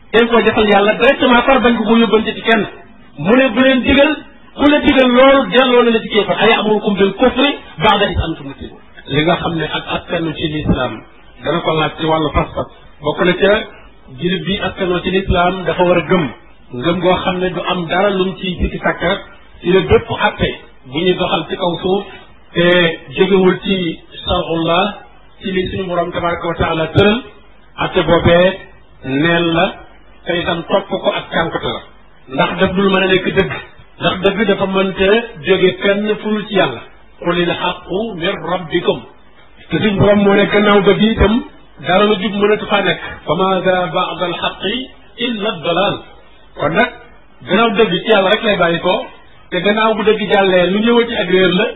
dañ koo defal yàlla directement far bañ ko ko yóbbante ci kenn mu ne bu leen digal ku la digal loolu delloo na la ci kéefar ay amurukum bil kufri ba'da is antum muslimun li nga xam ne ak askanu ci lislaam dana ko laaj ci wàllu pas-pas bokk na ca jullit bi askanoo ci lislaam dafa war a gëm ngëm goo xam ne du am dara lum ci sikki sàkka ci la bépp atte bu ñuy doxal ci kaw suuf te jógewul ci sharullah ci li suñu borom tabaraka wa taala tëral atte boobee neen la te itam topp ko ak cànkute la ndax daf dul mën a nekk dëgg ndax dëgg dafa mënta jóge fenn furul ci yàlla qulil haqqu min rabbikum te suñ borom moo ne gannaaw dëgg itam dara lu jub mënatu faa nekk fa maada baada al xaqi illa dalal kon nag gannaaw dëgg ci yàlla rek lay bàyyi ko te gannaaw bu dëgg jàllee lu ñëwati ak réer la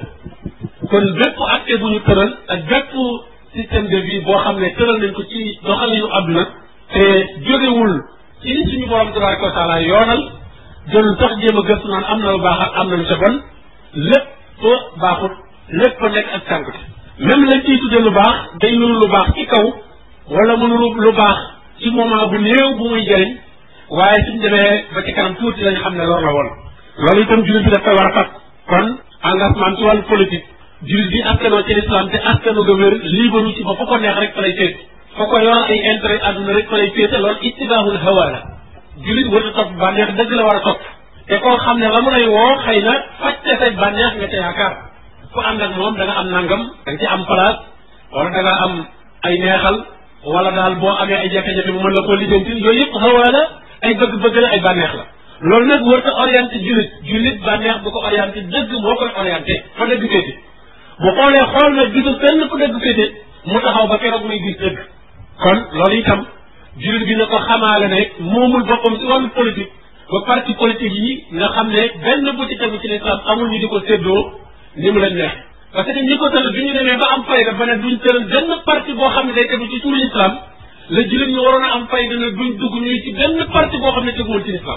kon bépp acte bu ñu tëral ak bépp système de vie boo xam ne tëral nañ ko ci doxalinu àdduna te jógewul ci li suñu borom tabaraka wa taala yoonal jël sax jéem a gëstu naan am na lu baax ak am na lu ca bon lépp baaxut lépp nekk ak sànkute même lañ ciy tudde lu baax day nuru lu baax ci kaw wala mu nuru lu baax ci moment bu néew bu muy jëriñ waaye suñ demee ba ci kanam tuuti lañ xam ne lor la woon loolu itam jullit bi daf koy war a fat kon engagement ci wàllu politique jullit bi askanoo ci l'islam te askano ga wér liibaru ci ba fa ko neex rek fa lay féet fa ko yor ay intérêt àdduna rek fa lay féete loolu ittibaahul hawa la jullit war a topp bànneex dëgg la war a topp te koo xam ne la mu lay woo xëy na fajte say bànneex nga ca yaakaar ku ànd ak moom da nga am nangam da nga ci am place wala da nga am ay neexal wala daal boo amee ay jafe-jafe mu mën la koo lijjanti yooyu yëpp hawa la ay bëgg-bëgg la ay bànneex la loolu nag wër ta orienté jullit jullit bànneex bu ko orienté dëgg moo koy orienté fa dëgg féete bu xoolee xool na gisul fenn fu dëgg féete mu taxaw ba keroog muy gis dëgg kon loolu itam jullit bi na ko xamaale ne moomul boppam si wàllu politique ba parti politique yi nga xam ne benn bu ci tegu ci l'islam amul ñu di ko séddoo ni mu leen neex parce que ñi ko tëral bi ñu demee ba am fayda ba ne duñ tëral benn parti boo xam ne day tegu ci turu l'islam la jullit ñu waroon a am fayda ne duñ dugg ñuy ci benn parti boo xam ne teguwul ci l'islam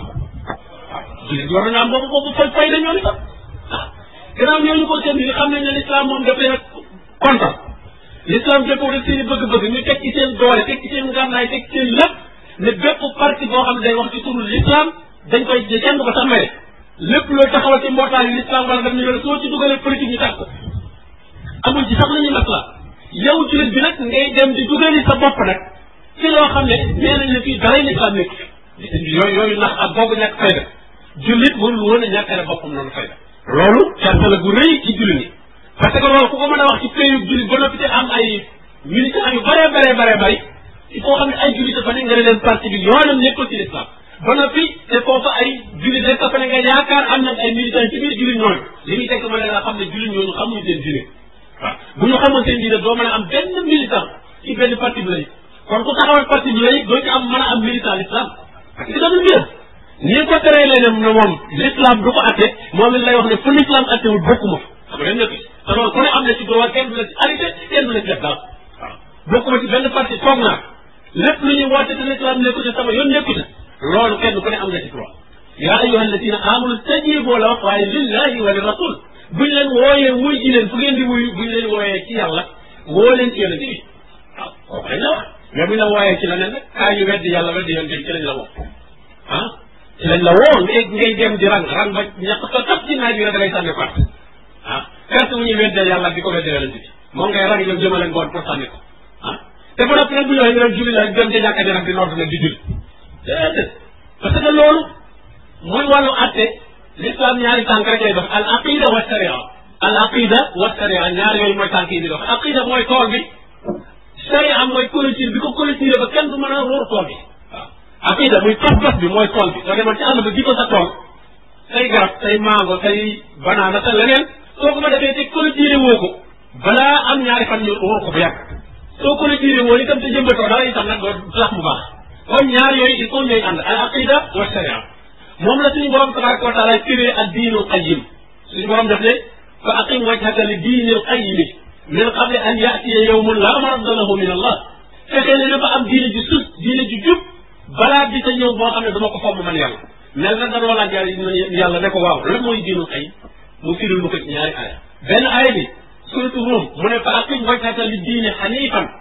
jullit waroon na am boobu boobu fay fayda ñoo ni sax ah gannaaw ñooñu ko seen ni xam nañ ne l'islam moom daf leen a kontaan l'islam dëppoo rek seen i bëgg-bëgg ñu teg ci seen doole teg ci seen ngànnaay teg ci seen lépp ne bépp parti boo xam ne day wax ci turu l'islam dañ koy kenn du ko sax maye lépp loo taxawal ci mbootaayu l'islam wala daf ñu ne soo ci dugalee politique ñu tax ko amul ci sax la ñuy masla yow jullit bi nag ngay dem di dugali sa bopp nag ci loo xam ne nee nañ ne fii daray l'islam nekk fi yooyu yooyu ndax ak boobu ñàkk fayda jullit mënul woon a ñàkkale boppam noonu fayda loolu carte la gu rëy ci jullit ñi parce que loolu ku ko mën a wax ci pays jullit ba noppi te am ay militants yu bëree bëree bëree bëri il faut xam ne ay jullit dafa ne nga ne leen parti bi yoonam nekkul ci l'islam ba noppi te foofu ay jullit rek dafa ne nga yaakaar am na ay militants ci biir jullit ñooñu li muy tekk ma ne nga xam ne jullit ñooñu xamuñu seen diine waaw bu ñu xamoon seen diine doo mën a am benn militant ci benn parti bi lay kon ku taxawal parti bi lay doo ci am mën a am militant l'islam parce que dafa mbir ni ko teree leen ne moom l'islam du ko atte moom it lay wax ne fu l'islam attewul bokkuma xam nga nekk te loolu ku ne am na ci droit kenn du la ci arrêté kenn du la ci def dara waaw bokkuma ci benn parti toog naa lépp lu ñuy woote te l'islam nekku ci sama yoon nekku ci loolu kenn ku ne am nga ci droit yaa ayyuha alladina amanu stajibu la wax waaye lillahi wa li rasul buñ leen wooyee wuy ji leen fu ngeen di wuyu buñ leen wooyee ci yàlla woo leen ci yonente bi waaw kooku dañ la wax mais buñ la wooyee ci leneen nag kaa yu weddi yàlla weddi yonente bi ci lañ la woo ah ci lañ la woo ngay ngay dem di rang rang ba ñàkk sa tax ci naaj bi rek da lay sànni carte ah carte wu ñuy weddee yàlla di ko weddee yonente bi moom ngay rang ñoom jëmaleen boon pour sànni ko ah te ba noppi nag bu ñëwee ñu dem julli la dem ci jàkka ji nag di nodd nag di julli déedéet parce que loolu mooy wàllu atte l'islam ñaari tànk rek lay dox al aqida wa sharia al aqida wa sharia ñaar yooyu mooy tànk yi di dox aqida mooy tool bi sharia mooy clôture bi ko clôture ba kenn du mën a ruur tool bi waaw aqida muy pas-pas bi mooy tool bi soo demoon ci àll ba ji ko sa tool say garab say mango say banaana sa leneen soo ko ma defee te clôture woo ko balaa am ñaari fan ñu ruur ko bu yàgg soo clôture woo itam te jëmbatoo dara itam nag doo tax mu baax kon ñaar yooyu il faut ñooy ànd al aqida wa sharia moom la suñu borom tabaraka wa taala firee ak diinul qayyim suñu borom def ne fa aqim wajhaka li diinil qayyimi min qabli an yatiya yawmun la maradda lahu min allah fexee ne dafa am diine ju sus diine ju jub balaa bi sa ñëw boo xam ne dama ko fomm man yàlla mel na danoo laaj yàlla ne ko waaw lan mooy diinul qayyim mu firil mu ko ci ñaari aaya benn aaya bi suratu Rum mu ne fa aqim wajhaka li diine xanifan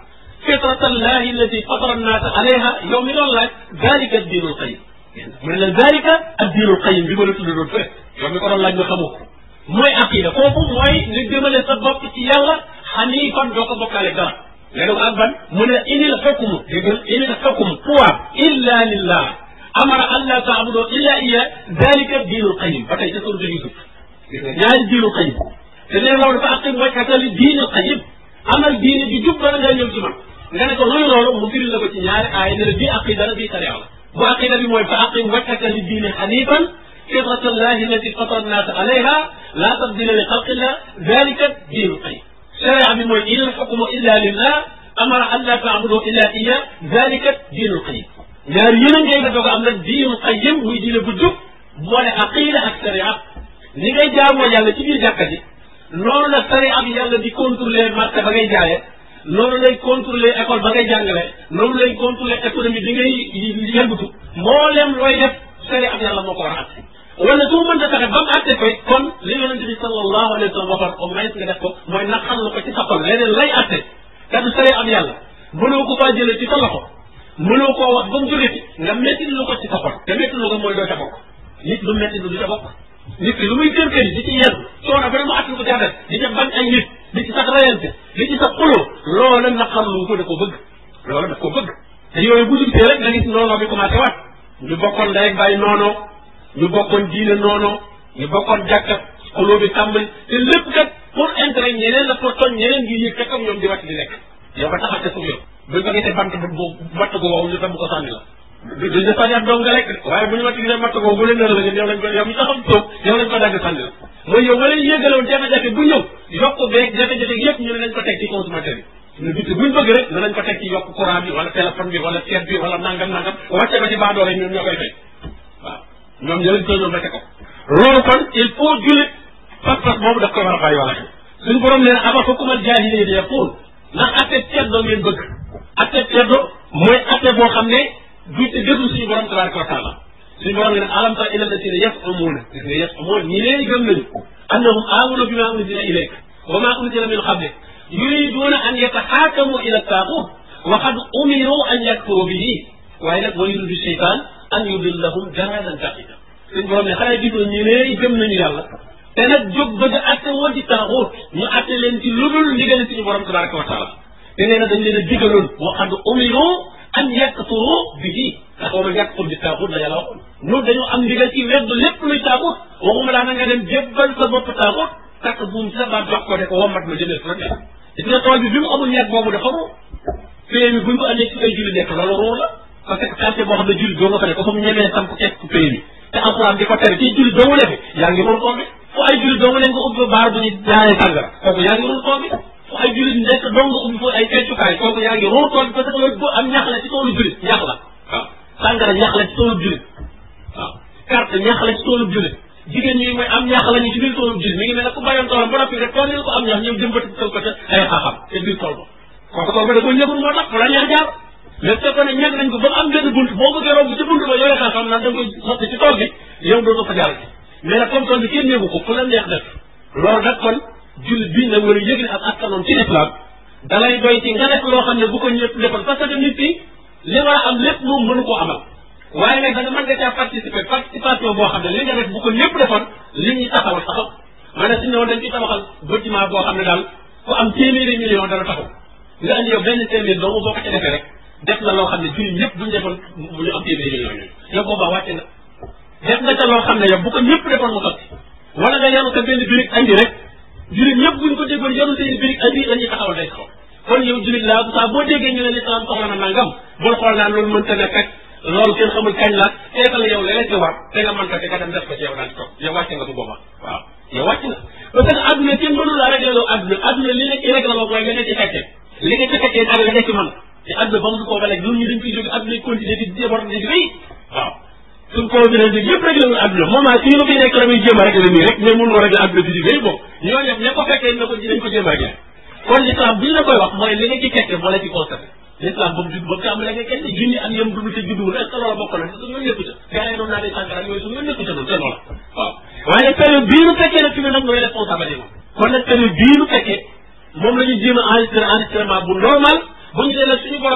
fitratallahi allati fatara annaasa alayha yow mi doon laaj dalika diinul qayim mu ne la dalika ak diinul qayim bi ma la tudd doon fële yow mi ko doon laaj nga xamoo ko mooy aqida kooku mooy nga jëmale sa bopp ci yàlla xanifan doo ko bokkaale dara léegi ak ban mu ne inil xukmu déggal inil xukmu pouvoir illa lillah amara an la taabudu illa iya dalika diinul qayim ba tey ca suratu Yusuf gis nga ñaari diinul qayim te nee loolu dafa aqim wajhaka li diinil qayim amal diine bi jub bala nga ñëw ci man nga ne ko luy loolu mu firil la ko ci ñaari aaya ne la bii aqida la bii sariya la bu aqida bi mooy fa aqim wajhaka li diine xanifan fitrata allahi allati fatara annaasa alayha la tabdila li xalqillah dalika diinul qayim sharia bi mooy inil xukmu illa lillah amara an la taabudu illa iya dalika diinul qayim ñaar yéen ngay nga doog a am nag diinul qayim muy diine bu jub boole aqida ak sharia ni ngay jaamoo yàlla ci biir jàkka ji noonu la sharia bi yàlla di contrôler marché ba ngay jaayee noonu lay contrôler école ba ngay jàngale noonu lay contrôler économie bi ngay yëngatu mboolem looy def sharia bi yàlla moo ko war a atte wala su mën a fexe ba mu atte koy kon li yonente bi sallallahu alayhi wa sallam waxoon au moins nga def ko mooy naqar lu ko ci sa xol leneen lay atte te du sharia bi yàlla mënoo ko faa jëlee ci sa loxo mënoo koo wax ba mu jóge ci nga métti lu ko ci sa xol te métti lu ko mooy doo ca bokk nit lu métti lu du ca bokk nit ki lu muy kër kër yi di ci yenn coono ba mu attan ko ca def di ca bañ ay nit di ci sax rayante di ci sax xuloo loola naqar lu ko da ko bëgg loola daf ko bëgg te yooyu bu jubtee rek nga gis noonoo bi commencé waat ñu bokkoon ndey ak bàyyi noonoo ñu bokkoon diine noonoo ñu bokkoon jàkka xuloo bi tàmbali te lépp kat pour intérêt ñeneen la pour toñ ñeneen ngi yëg kat comme ñoom di wàcc di lekk yow ba taxaw te suuf yow buñ ko gisee bant bu batt gu wow ñu tam ko sànni la duñ la sànni ab doom nga lekk waaye bu ñu wàcc gisee batt gu wow bu leen nara la yow lañ ko yow mi taxaw toog yow lañ ko dagg sànni la mooy yow nga leen yëgaloon jafe-jafe bu ñëw yokk beeg jafe-jafe yëpp ñu ne nañ ko teg ci consommateur yi ñu bitti buñ bëgg rek danañ ko teg ci yokk courant bi wala téléphone bi wala seet bi wala nangam nangam wàcce ko ci baadoole ñoom ñoo koy fay waaw ñoom ñoo leen koy ñoom rek ko loolu kon il faut jullit pas-pas boobu daf ko war a bàyyi wala suñu borom nee na aba xukumal jaahiliya di yaqul ndax atte ceddo ngeen bëgg atte ceddo mooy atte boo xam ne du te déglu suñu borom tabaraka wa taala suñu borom ne alam tara ila alladina yasumuuna gis nga yasumuun ñi leen gëm nañu annahum amanu bima unzila ilayk wa ma unzila min qablik yuriduuna an yataxaakamu ila taaxut wa qad umiru an yakfuru bihi waaye nag wa yuridu cheytaan an yudillahum dalalan ba'ida suñu borom ne xanaa gisoo ñi leen gëm nañu yàlla te nag jóg bëgg a atte woon ci taaxut ñu atte leen ci lu dul ndigal suñu borom tabaraka wa taala te nee na dañ leen a digaloon wa qad umiru an yakfuru bihi ndax wa man yakfur bi taaxut la yàlla waxoon ñun dañoo am ndigal ci wedd lépp luy taaxut waxuma laa na nga dem jébbal sa bopp taaxut takk buum sa baat jox ko de ko wommat ma jëmee fa nekk gis nga tool bi bi mu amul ñett boobu dafa ruu pay mi buñ ko andee ci ay julli nekk loolu ruu la parce que quartier boo xam ne julli doo nga fa nekk comme ñemee samp teg ko pay mi te alxuraan di ko tere ci julli doo nga defe yaa ngi ruu tool bi fu ay julli doo nga leen ko ubbi baar bu ñu jaayee sàngara kooku yaa ngi ruu tool bi fu ay julli nekk doo nga ubbi fu ay feccukaay kooku yaa ngi ruu tool bi parce que loolu am ñax la ci toolu jullit ñax la waaw sàngara ñax la ci toolu jullit waaw carte ñax la ci toolu jullit jigéen ñi mooy am ñax la ñu ci biir toolu jullit mi ngi mel ne ku bayoon toolam ba noppi rek tool ko am ñax ñëw jëmbati ko ko ca ay xaaxam te biir tool ba kooku tool ba da ko ñëgul moo tax fu la neex jaar mais fekkoon ne ñag nañ ko ba mu am benn bunt boo bëggee romb ci bunt ba yore xaaxam naan da nga koy sotti ci tool bi yow doo ko fa jaar mais nag comme tool bi kenn ñëgu ko fu la neex def loolu nag kon jullit bi nag war a yëg ne ak askanoon ci islam dalay doy ci nga def loo xam ne bu ko ñëpp defoon parce que nit ki li war a am lépp moom mënu koo amal waaye nag da nga mën nga caa participer participation boo xam ne li nga def bu ko ñëpp defoon li ñuy taxawal taxaw maanaam suñu ne woon dañ ci tabaxal bâtiment boo xam ne daal ku am téeméeri million dana taxaw nga andi yow benn téeméer doomu boo ko ci defee rek def na loo xam ne jullit ñëpp buñ defoon mu ñu am téeméeri million yooyu yow boobaa wàcce nga def nga ca loo xam ne yow bu ko ñëpp defoon mu sotti wala nga yanu sa benn birig andi rek jullit ñëpp buñ ko déggoon yanu seen birig andi dañuy taxawal day taxaw kon yow jullit laa saa boo déggee ñu ne lislaam soxla na nangam bul xool naan loolu mënta nekk ak loolu kenn xamul kañ la teekal yow leneen ci war te nga mën ko te nga dem def ko ci yow daal di toog yow wàcc nga bu boobaa waaw yow wàcc na parce que adduna kenn mënu laa réglé loo adduna adduna li nekk réglé loo mooy nga nekk ci fekkee li nga ci fekkee ak nga nekk ci man te adduna ba mu ko ba léegi ñun ñu dañ koy jóge adduna continuer di déborder di rëy waaw suñ ko dina di yëpp réglé na adduna moment fii nga fi nekk la muy jéem a réglé nii rek mais mun nga réglé adduna bi di rëy bon ñoo ñëpp ña ko fekkee na ko dañ ko jéem a réglé kon l'islam bi la koy wax mooy li nga ci fekkee moo la ci constaté l'islam ba mu judd ba mu tàmbalee nga kenn junni ak yëm dund te judduwul est ce que loola bokk na su ñoo nekku ca gars yi doon naa di sànkara yooyu su ñoo nekku ca noonu te loola waaw waaye période bii nu fekkee nag fi mu nag mooy responsabilité moom kon nag période bii nu fekkee moom la ñu jéem a enregistré enregistrement bu normal bu ñu dee nag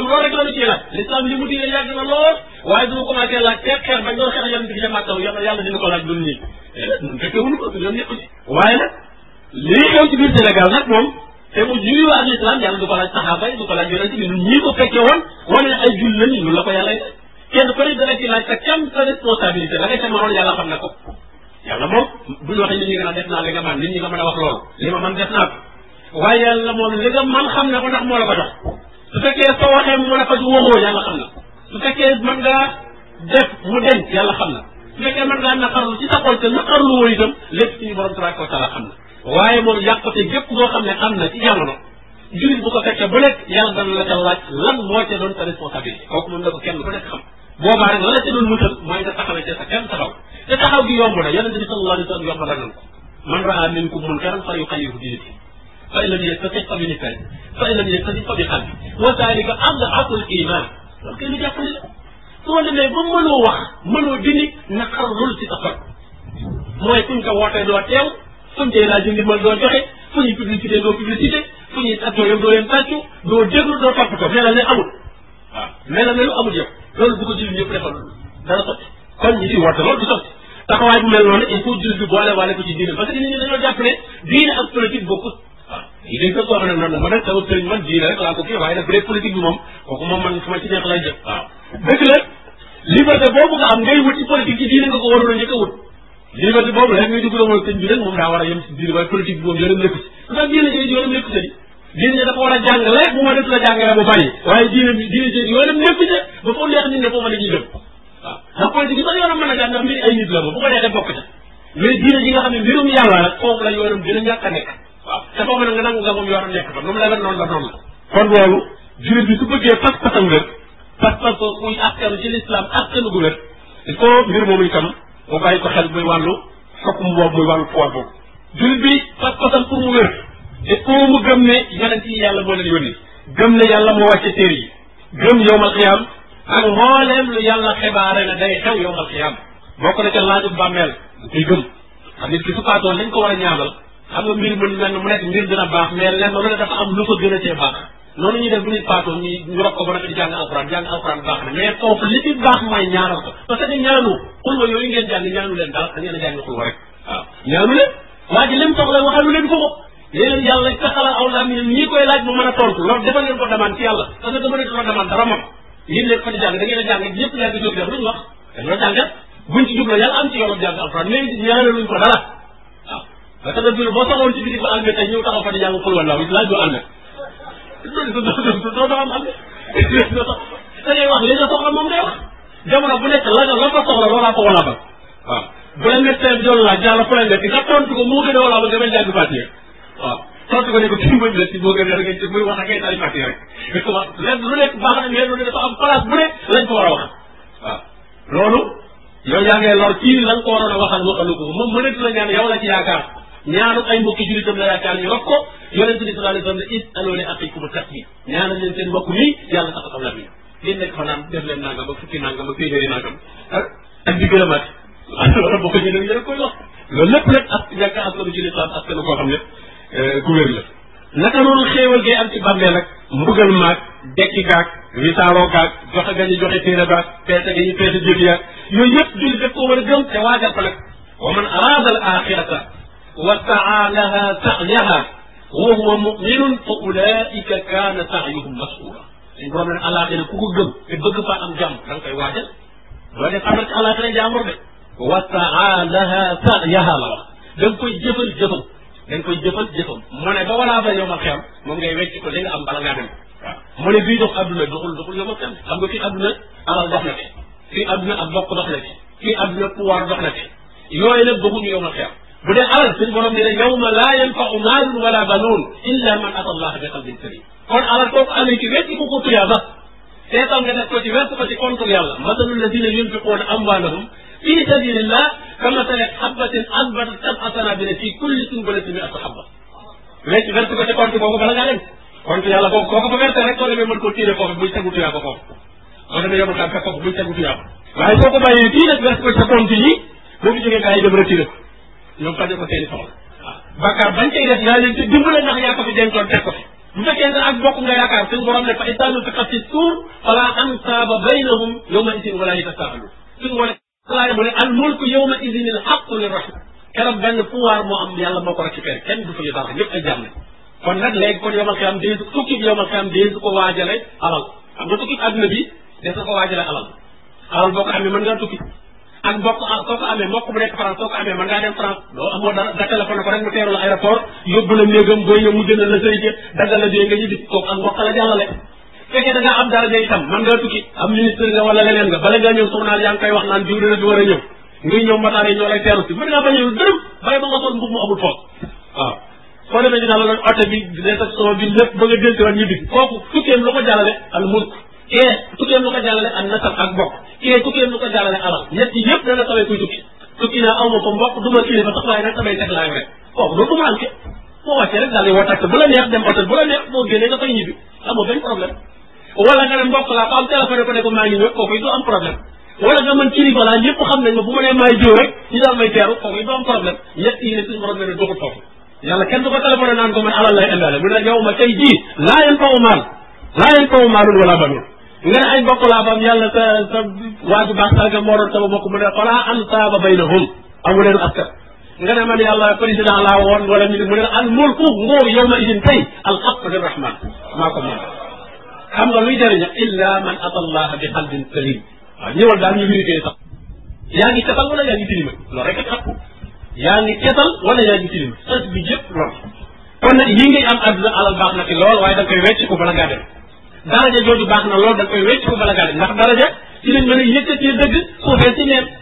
l'islam loolu rek la ñu ciy laaj l'islam li mu diine yàgg na lool waaye du ma commencé laaj xeex xeex bañ doon xeex yonent bi ca Màkka yàlla yàlla dina ko laaj dun nii ñun fekke wuñu ko ñoom ñëpp ci waaye nag lii xew ci biir Sénégal nag moom te mu juyu ak l'islam yàlla du ko laaj saxaaba yi du ko laaj yonent bi ñun ñii ko fekke woon wane ne ay jul lañu ñun la ko yàlla kenn ku ne dana ci laaj sa kam sa responsabilité la nga ca mënoon yàlla xam na ko yàlla moom bu ñu waxee nit ñi nga naan def naa li nga man nit ñi nga mën a wax loolu li ma man def naa ko waaye yàlla moom li nga man xam na ko ndax moo la ko jox su fekkee soo waxee mu mën a faj waxoo yàlla xam na su fekkee mën ngaa def mu deñ yàlla xam na su fekkee mën ngaa naqarlu ci sa xol te naqarlu woo itam lépp suñu borom tabaraka wa taala xam na waaye moom yàqate gépp ngoo xam ne am na ci jamono jurit bu ko fekkee bu nekk yàlla dana la ca laaj lan moo ca doon sa responsabilité kooku moom na ko kenn ku nekk xam boobaa rek la la ca doon musal mooy nga taxawee ca sa kenn taxaw te taxaw gi yomb na yonente bi sallallahu alayhi wa sallam yomb na nan ko man raa minkum munkaran fa yuxayyirhu bi yadihi fa in lam yastati fa bi lisani fa in lam yastati fa bi qalbi wa dalika ad'afu al iman loolu kay lu jàppale la soo demee ba mënoo wax mënoo dindi naqarlul ci sa xol mooy fuñ ko wootee doo teew fuñ koy laaj ndimbal doo joxe fu ñuy publicité doo publicité fu ñuy tàccoo yow doo leen tàccu doo déglu doo toppatoo melal ne amul waaw melal ne lu amul yow loolu bu ko jullit ñëpp defal dana sotti kon ñi si woote loolu du sotti taxawaay bu mel noonu il faut jullit bi boole waale ko ci diine parce que nit ñi dañoo jàpp ne diine ak politique bokkut waaw yi dañ ko wax nag noonu ma nag sama sëriñ man diine rek laa ko kii waaye nag bu dee politique bi moom kooku moom man fu ma ci neex lay jëf waaw dëgg la liberté boobu nga am ngay wut ci politique ci diine nga ko waroon a njëkk a wut liberté boobu rek ngay dugg la mooy sëñ bi rek moom daa war a yem si diine waaye politique bi moom yoonam nekku si ndax diine ji yoonam nekku si diine dafa war a jàngale bu ma def la jàngale mu bàyyi waaye diine bi diine ji yoonam nekku si ba foofu neex nit ne foofu la ñuy dem waaw ndax politique bi sax yoonam mën a jàng ndax mbiri ay nit la moom bu ko neexee bokk ca mais diine ji nga xam ne mbirum yàlla nag foofu la yoonam gën a ñàkk a nekk waaw te foofu nag nga nangu nga moom yoonam nekk fa nu mu la wen noonu la noonu la kon loolu jullit bi su bëggee pas-pasam wér pas-pas ko muy askanu ci l'islam askanu gu wér il faut mbir moomu itam mu bàyyi ko xel muy wàllu xokkum boobu muy wàllu poids boobu jullit bi pas-pasam pour mu wér il faut mu gëm ne yonent yi yàlla moo leen yónni gëm ne yàlla moo wàcce téere yi gëm yowmal xiyaam ak mbooleem lu yàlla xibaare ne day xew yowmal xiyaam bokk na ca laajub bàmmeel koy gëm xam nit ki su faatoon lañ ko war a ñaanal xam nga mbir mën mel mu nekk mbir dina baax mais lenn lu ne dafa am lu ko gën a cee baax noonu ñuy def bu nit faatoon ñu ñu rob ko ba nag di jàng alxuraan jàng alxuraan baax na mais foofu li ci baax mooy ñaanal ko parce que ñaanu xulwa yooyu ngeen jàng ñaanu leen dara da ngeen a jàng xulwa rek waaw ñaanu leen waa ji lim soxla waxalu leen ko ko léeg-léeg yàlla taxala aw laa mi ñii koy laaj mu mën a tontu loolu defal leen ko demande ci yàlla parce que mënatu la demande dara moom yéen leen fa di jàng da ngeen a jàng ñëpp yaa ngi jóg def luñu wax dañoo jàngat buñ ci jubloo yàlla am ci yoonam jàng alxuraan mais ñaanaluñ ko dara waaw parce que bi boo soxoon ci biir ba almet tey ñëw taxaw fa di jàng xul wala laaj doo almet doo doo am almet da ngay wax li nga soxla moom ngay wax jamono bu nekk la nga la ko soxla loolaa ko wala ba waaw bu la médecin bi doon laaj yàlla fu la nekk nga tontu ko moo gën a wala ba nga bañ jàng fàttee waaw tontu ko ne ko kii mooy médecin moo gën a nga muy wax ak ay tari fàttee rek lenn lu nekk baax na mais lu ne dafa am place bu ne lañ ko war a wax waaw loolu yow yaa ngay lor kii la nga ko waroon a waxal waxalu ko moom mënatu la ñaan yow la ci yaakaar ñaanu ay mbokki jullitam la yaakaar ñu rob ko yonente bi sallallahu alayhi wa sallam ne is'alu li axikum tasbih ñaanal leen seen mbokk nii yàlla tax xam la bi ngeen nekk fa naan def leen nangam ba fukki nangam ba téeméeri nangam ak ak di gën a mat loolu boo ko jëlee yéen a koy wax loolu lépp nag ak ñàkk askanu ci lislaam askanu koo xam ne ku wér la naka noonu xéewal gee am ci bàmmeel nag mbugal maag dekki gaag wisaaroo gaag joxe gañu joxe téere baag peese gañu peese jëf yaag yooyu yëpp julli def ko war a gëm te waajal ko nag wa man araada al axirata wa saa laha sa'yaha wa huwa muminun fa ulaika kaana sa'yuhum mas'ula suñ borom ne alaxira ku ko gëm te bëgg fa am jàmm da nga koy waajal doo def am ci alaxira jàmbur de wa saa laha sa'yaha la wax da nga koy jëfal jëfam da nga koy jëfal jëfam mu ne ba walaa ba yow ma xeam moom ngay wecc ko li nga am bala ngaa dem waaw mu ne bii dox adduna doxul doxul yow ma xeam xam nga fii adduna alal dox na fi fii adduna ak bokk dox na fi fii adduna pouvoir dox na fi yooyu nag doxuñu yow ma xeam bu dee alal suñu borom ne yawma laa yanfau maalun wala banuun illa man ata allah bi qalbin salim kon alal kooku amee ci wecc ko ko tuyaaba seetal nga def ko ci wert ko ci contre yàlla masalu alladina yunfiquuna amwaalahum fi sabilillah kamasali xabatin anbatat sab'a sanabila fi kulli sunbulatin mi'atu xabba wecc wert ko ci compte boobu bala ngaa dem compte yàlla boobu koo ko fa werte rek soo demee mën koo tiire foofu buy tegu tuyaaba foofu soo demee yomul kam fekk foofu buy tegu tuyaaba waaye soo ko bàyyee fii nag wert ko ci sa compte yi boo fi jógee gaa yi dem retiré ko ñoom faje ko seeni soxla waaw bakkaar bañ cay def yaa leen ci dimbale ndax yaa ko fi dencoon teg ko fi bu fekkee ne ak bokk nga yaakaar suñu borom ne fa idaa nufixa fi suur fala ansaaba baynahum yawma idin wala yatasaalu suñu wane laay mu ne al mulku yawma idin al xaqu lirrahman keroog benn pouvoir moo am yàlla moo ko récupéré kenn du fa ñu dara ñëpp ay jàmm kon nag léegi kon yomal xiyam dee tukki bi yomal xiyam dee ko waajale alal xam nga tukki adduna bi des na ko waajale alal alal boo ko amee mën ngaa tukki ak mbokk soo ko amee mbokk bu nekk France soo ko amee mën ngaa dem France doo amoo dara da téléphone ko rek mu teeru la aéroport yóbbu la néegam booy ñëw mu jëndal la sëy daggal la dee nga ñibbi kooku ak mbokk la jàllale fekkee da ngaa am dara itam mën ngaa tukki am ministre nga wala leneen nga bala ngaa ñëw journal yaa ngi koy wax naan diw dina fi war a ñëw ngay ñëw mataar yi ñoo lay teeru si mën ngaa bañ a dërëm bàyyi ba nga sol mbub mu amul foos waaw soo demee dina la doon oto bi réception bi lépp ba nga delsiwaat ñibbi kooku tukkeem lu ko jàllale al mulk kee tukkeem lu ko jàllale ak nasab ak bokk kee tukkeem lu ko jàllale alal ñett yëpp dana tawee kuy tukki tukki naa aw ma ko mbokk du ma kilifa sax waaye nag samay teg laay rek kooku doo ko manqué boo wàccee rek daal di woo tax bu la neex dem hôtel bu la neex boo génnee nga fay ñibbi amoo benn problème wala nga ne mbokk laa ko am téléphone ko ne ko maa ngi ñëw kooku it du am problème wala nga mën kilifa laa ñëpp xam nañ ma bu ma nee maay jiw rek ñu daal may teeru kooku it du am problème ñett yi ne suñu borom ne doxul foofu yàlla kenn du ko téléphoné naan ko man alal lay indaale mu ne yow ma tey jii laa yen fawu maal laa yen fawu maalun wala banun nga ne ay bokk laa fam yàlla sa sa waaju baax sarga moo doon sama bokk mu ne falaa ansaaba baynahum amu leen askan nga ne man yàlla président laa woon wala ñu mu ne al mulku nguur yow ma idin tey al xaq li rahman maa ko moom xam nga luy jëriña illa man ata allah bi qalbin salim waaw ñëwal daal ñu vérifié sax yaa ngi setal wala yaa ngi tilima loolu rek a xam yaa ngi setal wala yaa ngi tilima sas bi yëpp loolu kon nag yi ngay am àdduna alal baax na ci lool waaye da nga koy wecc ko bala ngaa dem daraja jooju baax na lool da nga koy wecc ko bala ngaa dem ndax daraja ci lañ mën a yëkkatee dëgg suufee ci neen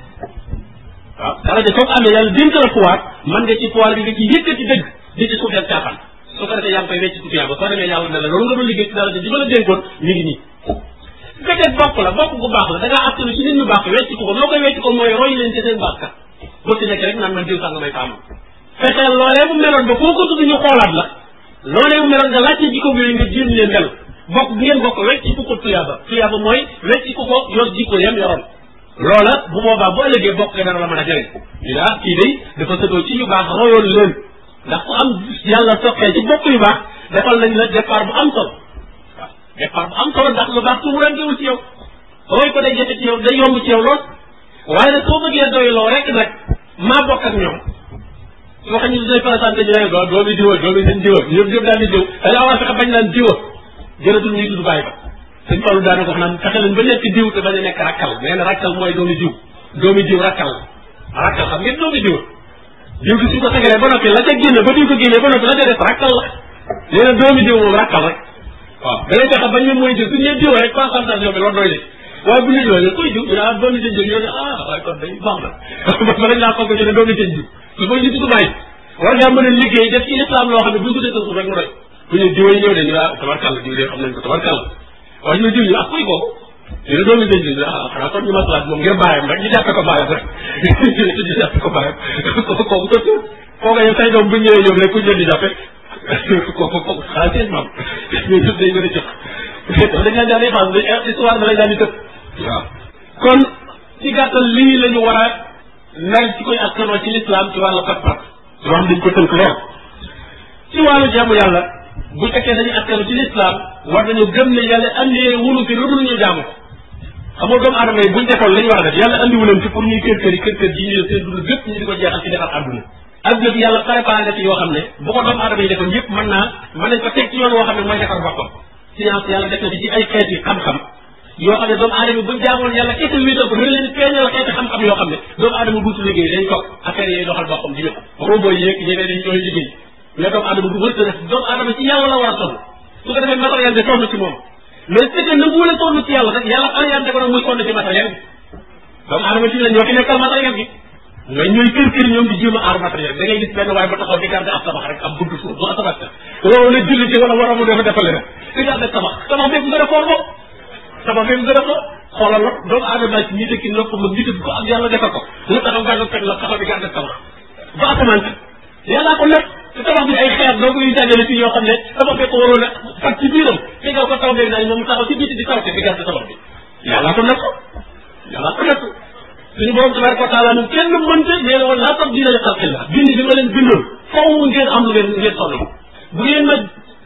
waaw daraja soo ko amee yàlla dénk la pouvoir mën nga ci pouvoir bi nga ci yëkkati dëgg di ci suufeel caaxaan su ko defee yaa ngi koy wecc ku tuyaaba soo demee yàlla ne la loolu nga doon liggéey ci daraja ji ma la dénkoon mi ngi nii su fekkee bokk la bokk bu baax la da ngaa attanu ci nit ñu baax wecc ko ko loo koy wecc ko mooy roy leen ci seen baax kat boo ci nekk rek naan man diw sàng may taamu fexeel loolee mu meloon ba foo ko tudd ñu xoolaat la loolee mu meloon nga laajte jikko yooyu nga jéem leen mel bokk bi ngeen bokk wecc ku ko tuyaaba tuyaaba mooy wecc ku ko yor jikko yam yoroon loola bu boobaa bu ëllëgee bokk nga dana la mën a jëriñ ñu ne ah kii day dafa sëtoo ci yu baax royoon leen ndax ku am yàlla soxee ci bokk yu baax defal nañ la départ bu am solo waaw départ bu am solo ndax lu baax tumurantewul ci yow roy ko day jafe ci yow day yomb ci yow lool waaye nag soo bëggee doyloo rek nag maa bokk ak ñoom su ma xam ne dinañ présenté ñu ne doo doomi diwa doomi seen diwa ñëpp ñëpp daal di diw da ngaa war a fexe bañ naan diwa jëratul ñuy tudd bàyyi ba sëñ Fallou daana ko wax naan fexe leen ba nekk diw te bañ a nekk rakkal nee na rakkal mooy doomi diw doomi diw rakkal la rakkal xam ngeen doomi diw diw gi suñ ko segalee ba noppi la ca génne ba diw ko génnee ba noppi la ca def rakkal la nee na doomi diw moom rakkal rek waaw da ngay fexe bañ ne mooy diw suñ nee diw rek concentration bi loolu doy de waaye bu ñu ñëwee kuy diw ñu ne ah doomi sëñ diw ñu ne ah waaye kon day baax na ba lañ laa foog ñu ne doomi sëñ diw su ko ñu tudd bàyyi war ngaa mën a liggéey def ci islam loo xam ne bu ñu ko defee suuf rek mu doy bu ñu diw yi ñëw de ñu ne ah tabarkàlla diw de xam nañ ko tabarkàlla waaye ñu diw ñu ah kuy kooku ñu ne doomi sëñ diw ah xanaa kon ñu maslaat moom ngir bàyyam rek ñu jàppe ko bàyyam rek ñu jàppe ko bàyyam kooku ko tuur kooku yow say doom bu ñëwee ñoom rek ku ñu di jàppe kooku kooku xanaa seen maam ñu tudd day gën a jox dañ laan daan défense dañ histoire da lañ daan di tëb waaw kon ci gàttal lii la ñu war a mel ci koy askanoo ci lislaam ci wàllu pas-pas yoo xam dañ ko tënk lool ci wàllu jaamu yàlla bu fekkee dañuy askanu ci lislaam war nañu gëm ne yàlla andee wunu fi lu dul ñu jaamu ko xam nga doomu aadama yi buñ defoon la ñu war a def yàlla andiwu leen ci pour ñuy kër kër yi kër kër ji ñu seen dund gépp ñu di ko jeexal ci defar àdduna adduna bi yàlla préparé na ci yoo xam ne bu ko doomu aadama yi defoon yëpp mën naa mën nañ ko teg ci yoon woo xam ne mooy defar boppam science yàlla def na ci ci ay xeet yi xam-xam yoo xam ne doomu aadama buñ jaamoon yàlla kese wéetal ko dina leen feeñal xeeti xam-xam yoo xam ne doomu aadama duutu liggéey dañ toog affaire yooyu doxal boppam di ñëw robot yi yeeg ñeneen yi ñooy liggéey mais doomu aadama du wërta def doomu aadama ci yàlla la war a sonn su ko defee matériel bi sonn ci moom mais su fekkee nangu wala sonn ci yàlla rek yàlla orienté ko nag muy sonn ci matériel bi doomu aadama ci la ñoo fi nekkal matériel bi ñooy ñooy kër kër ñoom di jéem a aar matériel da ngay gis benn waaye ba taxaw di garder ab tabax rek ab buntu suuf du tabax ka wala na julli ci wala war a mu defa defale rek di garder tabax tabax bépp nga def xool tabax bépp nga def ko xoolal la doomu aadama ci ñi dëkki nopp ma ngi ko ak yàlla defal ko nga taxaw gàddu teg la taxaw di garder tabax ba asamaan si yàllaa ko nekk te tabax bi ay xeer doo ko yu dajale fii yoo xam ne tabax bee ko waroon a fat ci biiram te nga ko taw beeg nañ moom taxaw ci biti di taw te di garder tabax bi yàllaa ko nekk yàllaa ko nekk suñu borom tabaraka wa taala moom kenn mënte nee na woon laa tab diina li xalqillah bind bi ma leen bindoon faw ngeen am lu ngeen ngeen sonn bu ngeen ma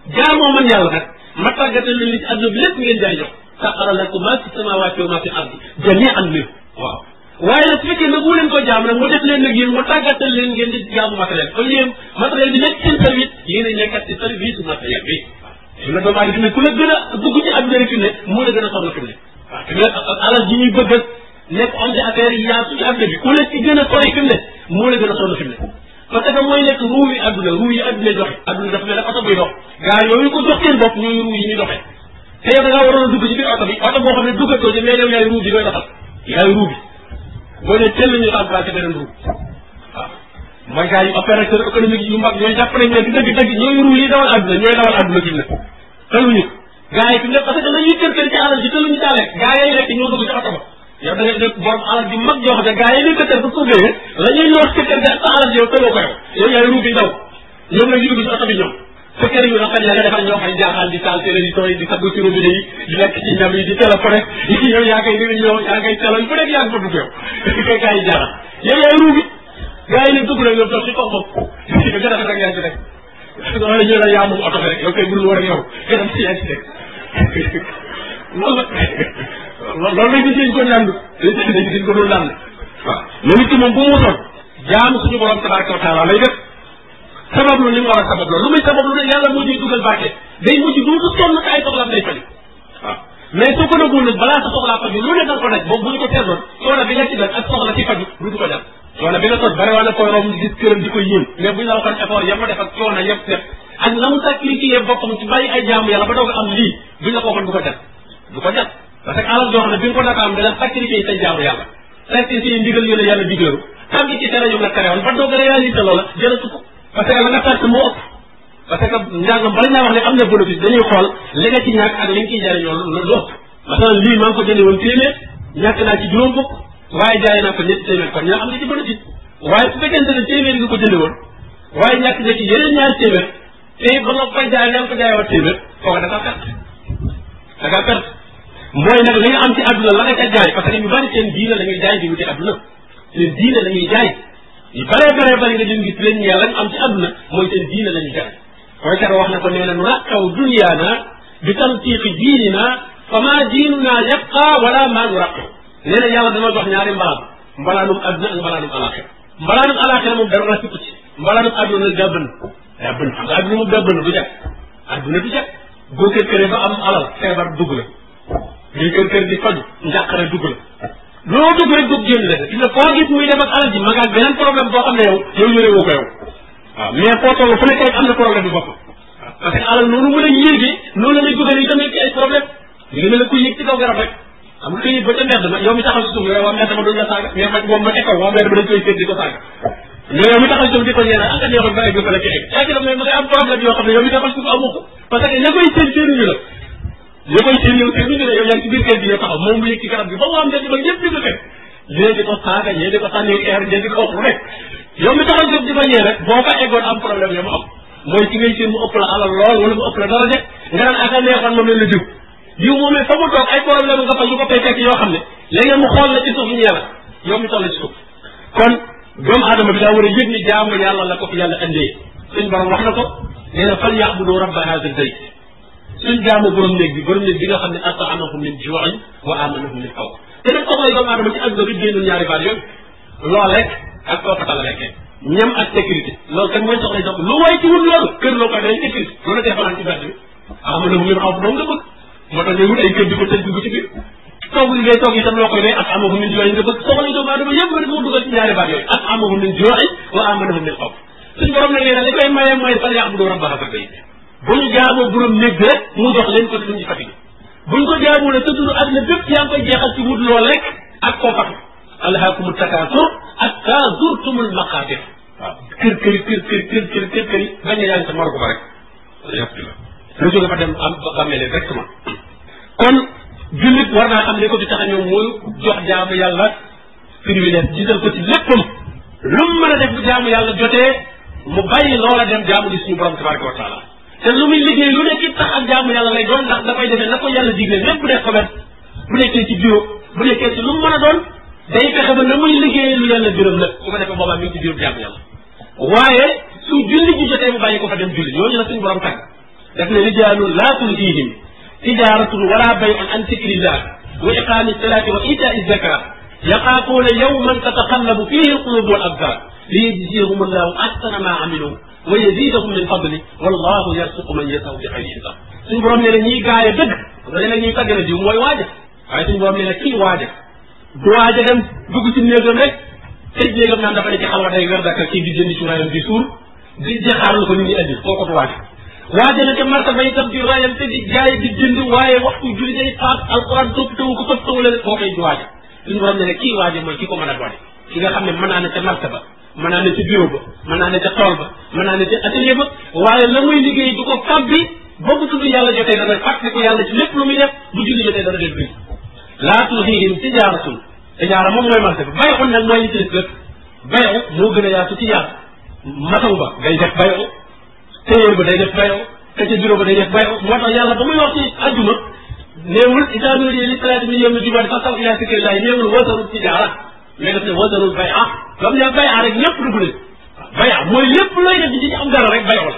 jaamoo man yàlla nag ma tàggatal leen li ci àdduna bi lépp ngeen jaay jox saxara lakum maa fi samaawaati wa maa fi ardi jamii'an min waaw waaye nag su fekkee nag bu leen ko jaam nag mu def leen nag yéen mu tàggatal leen ngeen di jaamu matériel kon yéen matériel bi nekk seen service yéen a nekkat ci service su matériel bi su la doomu aadama fi ne ku la gën a dugg ci àdduna rek fi ne moo la gën a sonn fi ne waaw fi ne alal ji ñuy bëgg nekk homme d'affaires yi yaatu ci àdduna bi ku la ci gën a sori fi mu ne moo la gën a sonn fi mu ne parce que mooy nekk ruu yi àdduna ruu yi àdduna joxe àdduna dafa mel ne oto buy dox gaa yooyu ko jox seen bopp ñooy ruu yi ñuy doxee te yow da ngaa waroon a dugg ci biir oto bi oto boo xam ne duggatoo ci mais yow yaay ruu bi koy doxal yaay ruu bi boo nee teel ñu remplacé beneen ruu waaw mooy gars yi opérateur économique yu mag ñooy jàpp nañ ne dëgg dëgg ñooy ruu yi dawal àdduna ñooy dawal àdduna fi mu ne tëluñu gaa yi fi mu ne parce que dañuy kër kër ci alal ji tëluñu caalee gaa yi rek ñoo dugg ci oto ba yow da ngay def borom alal ji mag joo xam ne gaa yi ñuy këtër ba suufee la ñuy noos këtër ga sa alal ji yow tëloo ko yow yow yaay ruu bi daw ñoom la ñu dugg ci oto bi ñoom sa kër yu rafet la nga defal ñoo xam jaaxaan di taal télévision yi di sabbu ci robinet yi di lekk ci ñam yi di téléphoné yi yow yaa koy réunion yaa koy téléphone ku nekk yaa ngi fa dugg yow kay gaa yi jaaxal yow yaay ruu bi gaa yi nag dugg nag ñoom toog ci kaw moom nga gën a rafet ak yaa ci rek wala ñu la yaa moom oto bi rek yow kay burul war ak yow nga dem ci yaa ci rek loolu loolu lañ gis ko nand dañ gis ko doon nand waaw mais nit ki moom bu mu wutoon jaamu suñu borom tabaraka wa taala lay def sabab lu ni mu war a sabab loolu lu muy sabab lu ne yàlla moo ciy dugal barke day mujj duutu sonn te ay soxlaam day faju waaw mais soo ko nagul nag balaa sa soxlaa faju lu ne da nga ko daj boobu bu ñu ko seetloon coono bi nga ci def ak soxla ci faju duutu ko def coono bi nga tos bare waa na koy romb gis këram di ko yéen mais bu ñu la waxoon effort yam ma def ak coono yëpp def ak na mu sacrifié boppam ci bàyyi ay jaamu yàlla ba doog a am lii bu ñu la ko waxoon du ko def du ko def parce que alal joo xam ne bi nga ko naka am dana sacrifié say jaamu yàlla sacrifié ndigal yu la yàlla digleeru xam ci tere yu la terewoon ba doog a réalisé loola jëlatu ko parce que la nga perte moo ëpp parce que njàngam bala ñaa wax ne am na bénéfice dañuy xool li nga ci ñàkk ak li nga ciy jariñoo lu lu ëpp masalan lii maa ngi ko jëndee woon téeméer ñàkk naa ci juróom fukk waaye jaay naa ko ñetti téeméer kon ñoo am na ci bénéfice waaye su fekkente ne téeméer nga ko jëndee woon waaye ñàkk nga ci yeneen ñaari téeméer te ba nga koy jaay nga ko jaayewaat téeméer kooka da ngaa perte da ngaa perte mooy nag li nga am ci àdduna la nga ca jaay parce que ñu bari seen diine la ñuy jaay di wuti àdduna seen diine la ñuy jaay yu bare bare bari nga leen gis leen ñeel lañ am ci àdduna mooy seen diine la ñuy jaay mooy kat wax na ko nee na nu raqaw dunyaana bi tantiqi diinina fa ma diinuna yabqa wala maa nu raqaw nee na yàlla dama jox ñaari mbalaan mbalaanum àdduna ak mbalaanum alaxira mbalaanum alaxira moom dara rafetlu ci mbalaanum àdduna nag daa bënn daa bënn xam nga àdduna moom daa bënn du jag àdduna du jag boo kër këree ba am alal feebar dugg la ngay kër kër di faju njàqare dugg la loo dugg rek dugg génn la gis nga foo gis muy def ak alal ji ma nga ak beneen problème boo xam ne yow yow yore woo ko yow waaw mais foo toll fu nekk rek am na problème bi bopp parce que alal noonu mën a yéegee noonu la lay dugal yi tamit ci ay problème li nga mel ne ku yéeg ci kaw garab rek xam nga koy ba ca mbedd ma yow mi taxaw si suuf yow waa mbedd ma duñ la saaga mais man moom ma ekkaw waa mbedd ma dañ koy seet di ko saaga mais yow mi taxaw si suuf di ko ñeena ak neexoon ba egg fa la ci egg yaa ngi mais ma ngay am problème yoo xam ne yow mi taxaw si suuf amoo ko parce que ña koy seen séenuñu la ña koy seen yow séenuñu la yow yaa ngi ci biir kër gi yow taxaw moom mu yëg ci garab bi ba mu am mbedd ba ñëpp di ko fekk ñee di ko saaga ñee di ko sànni air ñee di ko wax lu nekk yow mi taxaw jóg di fa ñee rek boo fa eggoon am problème yow mu am mooy ci ngay seen mu ëpp la alal lool wala mu ëpp la dara de nga naan aka neexoon moom leen la diw diw moom fa mu toog ay problème nga fa yu ko fay fekk yoo xam ne léegi mu xool la ci suuf ñee la yow mi toll ci suuf kon doomu aadama bi daa war a yëg ni jaamu yàlla la ko fi yàlla andee suñ borom wax na ko nee na fal yaabudu rabba hada albayt suñ jaamu borom néeg bi borom néeg bi nga xam ne ataamahum min juuin wa amanahum min xawf te nag soxlay doomu aadama ci àdduna bi génnul ñaari baat yooyu loo lekk ak koo fatal lekkee ñam ak sécurité loolu kat mooy soxlay doom lu waay ci wut loolu kër loo koy dañ sécurité loolu dee fanaan ci bedd bi amanahum min xawf doom nga bëgg moo tax ñuy wut ay kër di ko tëj dugg ci biir toog li ngay toog itam loo koy dee ak amahum min juuin nga bëgg soxlay doomu aadama yëpp nga moo dugal ci ñaari baat yooyu ak amahum min juuin wa amanahum min xawf suñ borom nag nee na li koy maye mooy fal yaabudu rabba hada bayt bu ñu jaamoo borom néeg bi rek mu jox leen ko duñ ci fatigué buñ ko jaamoo ne sa dund àdduna bépp yaa ngi koy jeexal ci wut lool rek ak koo fatu alhaakumu takaasur hatta zurtumul maqaabir waaw kër kër kër kër kër kër kër kër yi bañ a yaa ngi sa morgo ba rek alhamdulilah lu jóge fa dem am bàmmeele directement kon jullit war naa xam ne ko di tax a ñëw mooy jox jaamu yàlla privilège jiital ko ci léppam lu mu mën a def bu jaamu yàlla jotee mu bàyyi loola dem jaamu di suñu borom tabaraka wa taala te lu muy liggéey lu nekk it tax ak jaamu yàlla lay doon ndax dafay defee na ko yàlla digle même bu def commerce bu nekkee ci bureau bu nekkee ci lu mu mën a doon day fexe ba na muy liggéeyee lu yàlla gërëm la su ko defee boobaa mi ngi ci biiru jaamu yàlla waaye su julli ji jotee mu bàyyi ko fa dem julli ñooñu la suñu borom tàgg daf ne rijaalun laa tulhiihim tijaaratun wala bay'un an zikrillah wa iqaami salaati wa iitaai zakat yaxaafuuna yawman tataqallabu fiihi alqulubu wal absar liyajziyahum allahu ahsana ma amilu wa yazidahum min fadli wallahu yarsuqu man yasaw bi xayri xisaab suñu borom nee na ñiy gaay a dëgg nga ne ñuy tàgg na diw mooy waaja waaye suñu borom nee na kii waaja du waaja dem dugg ci néegam rek tëj néegam naan dafa ne ci xalwa day wer daka kii di jëndi cuuraayam di suur di jaxaar la ko nit ñi andi kooku du waaja waaja na ca martaba itam di rayam te di jaay di jënd waaye waxtu julli day faat alquran topp tawu ko topp tawu leen koo koy du waaja suñu borom nee na kii waaja mooy ki ko mën a doone ki nga xam ne mën naa ne ca martaba mën naa ne ca bureau ba mën naa ne ca tool ba mën naa ne ca atelier ba waaye la muy liggéey du ko fabbi ba bu tudd yàlla jotee dana fàtte ko yàlla ci lépp lu muy def bu julli jotee dana def bi laa tulhiihim tijaaratun tijaara moom mooy marché bi bayu nag mooy li ci def bayu moo gën a yaatu ci yaatu mataw ba day def bayu téyeer ba day def bayu ka ca bureau ba day def bayu moo tax yàlla ba muy wax ci àjjuma néewul idaa nuudiya li salaati min yawmil jumu'ati fas'aw ilaa zikrillahi néewul wasaru tijaara mais daf ne wasarul bay ah comme ne bay rek ñëpp dugg nañ bay mooy lépp looy def di ci am dara rek bayoo la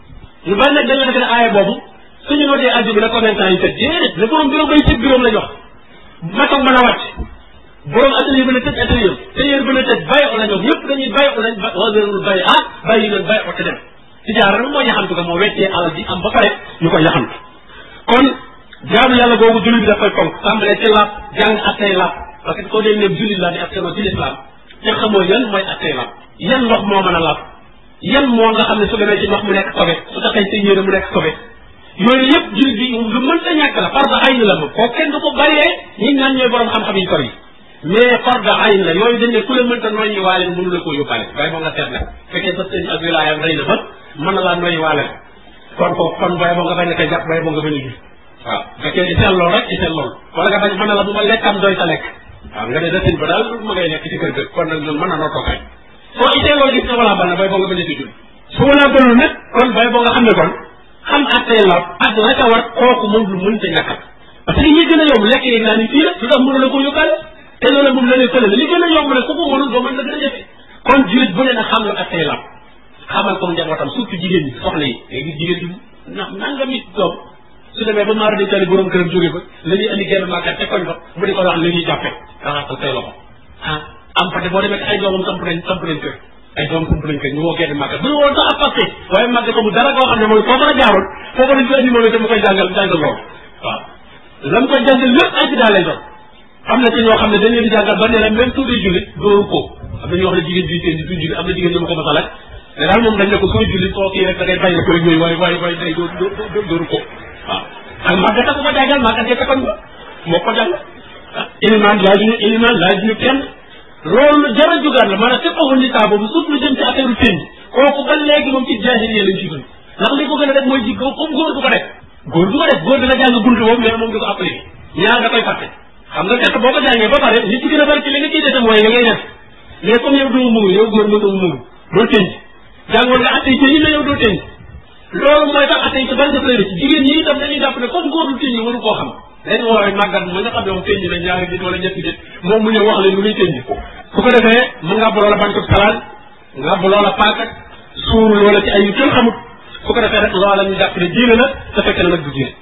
ñu bari nag dañoo defe ne aaya boobu suñu notee addu bi na commerçant yi tëj déedéet le borom bureau bay tëj bureau la jox mataw mën a wàcc borom atelier ba na tëj atelier tailleur ba na tëj bayoo la ñoom ñëpp dañuy bayoo lañ wasarul bay ah bàyyi leen bayoo te dem tijaara nag moo yaxantu ko moo weccee alal ji am ba pare ñu koy yaxantu kon jaamu yàlla googu julli bi daf koy fonk tàmbalee ci laab jàng attey laab parce que koo dee ne jullit laa di askanoo ci lislaam te xamoo yan mooy attey laab yan ndox moo mën a laab yan moo nga xam ne su demee ci ndox mu nekk sobe su taxee sa yére mu nekk sobe yooyu yëpp jullit bi lu mënta ñàkk la farda ayn la moom koo kenn du ko bàyyee ñi naan ñooy borom xam-xam yi sori mais farda ayn la yooyu dañ ne ku la mënta noyyi waale mënu la koo yóbbaale bay boo nga seet nag fekkee sa sëñ ak wilaayam rëy na ba mën na laa noyyi waale kon ko kon bay boo nga bañ a koy jàpp bay boo nga bañ a gis waaw fekkee di seet lool rek di seet lool wala nga bañ mën na la bu ma lekkam doy sa lekk waaw nga ne desin ba daal ma ngay nekk ci kër ga kon nag ñun mën na noo toogaay soo itee loo gis ne wala ban na bay boo nga bañ a si julli su wala banul nag kon bay boo nga xam ne kon xam attee la ak la ca war kooku moom lu mën ta ñàkkal parce que ñi gën a yomb lekk yeeg naa ni fii la lu tax mënu la ko yóbbaale te loolu moom la ne fële li gën a yomb nag ku ko mënul doo mën la gën a jafe kon jullit bu ne na xam la attee la xamal ko njabootam surtout jigéen ñi soxna yi léegi jigéen ñi na nanga mit doom su demee ba maara di tali borom këram jóge ba la ñuy andi genn màggat te koñ ba mu di ko wax la ñuy jàppe raxasal say loxo ah am fa te boo demee ay doomam samp nañ samp nañ kër ay doom samp nañ kër ñu woo genn màggat bu ñu woon sax ab passé waaye màggat ko mu dara koo xam ne mooy foofu la jaaroon foofu lañ ko andi moom te mu koy jàngal jàngal loolu waaw la mu koy jàngal lépp ay ci daal lay doon am na ci ñoo xam ne dañ leen di jàngal ba ne la même tuuti julli dóoru ko am na ñoo xam ne jigéen bi seen di duñ julli am na jigéen ñu ma ko masal ak mais daal moom dañ ne ko sooy julli soo kii rek da ngay bàyyi ko rek yooyu waaye waaye waaye day dóor dóoru ko waaw ak màggata ko ko jàngal màggat ca kon ba moo ko jàngal ah ilimaan laaj ñu ilimaan laaj ñu kenn loolu jara jugaat la maanaam fépp awul nisaa boobu surtout lu jëm ci affaire u tënj kooku ba léegi moom ci jaahiliya lañ ci dund ndax li ko gën a def mooy jikko comme góor du ko def góor du ko def góor dina jàng buntu boobu mais moom du ko appliqué ñaar da koy fàtte xam nga fekk boo ko jàngee ba pare li ci gën a bari ci li nga ciy dese mooy li ngay def mais comme yow doo muur yow góor mënoo muur doo tënj jàngoon nga attey ci yi la yow doo tënj loolu mooy tax attey ci bari daf lay ci jigéen ñi itam dañuy jàpp ne comme góor du tënj waru koo xam dañ woowee màggat mu nga xam ne moom tënj na ñaari nit wala ñetti nit moom mu ñëw wax leen lu muy tënj su ko defee mu ngàbb loola bantub salaan ngàbb loola paakat suuru loola ci ay yu kenn xamut su ko defee rek loola ñu jàpp ne diine la te fekk na nag du diine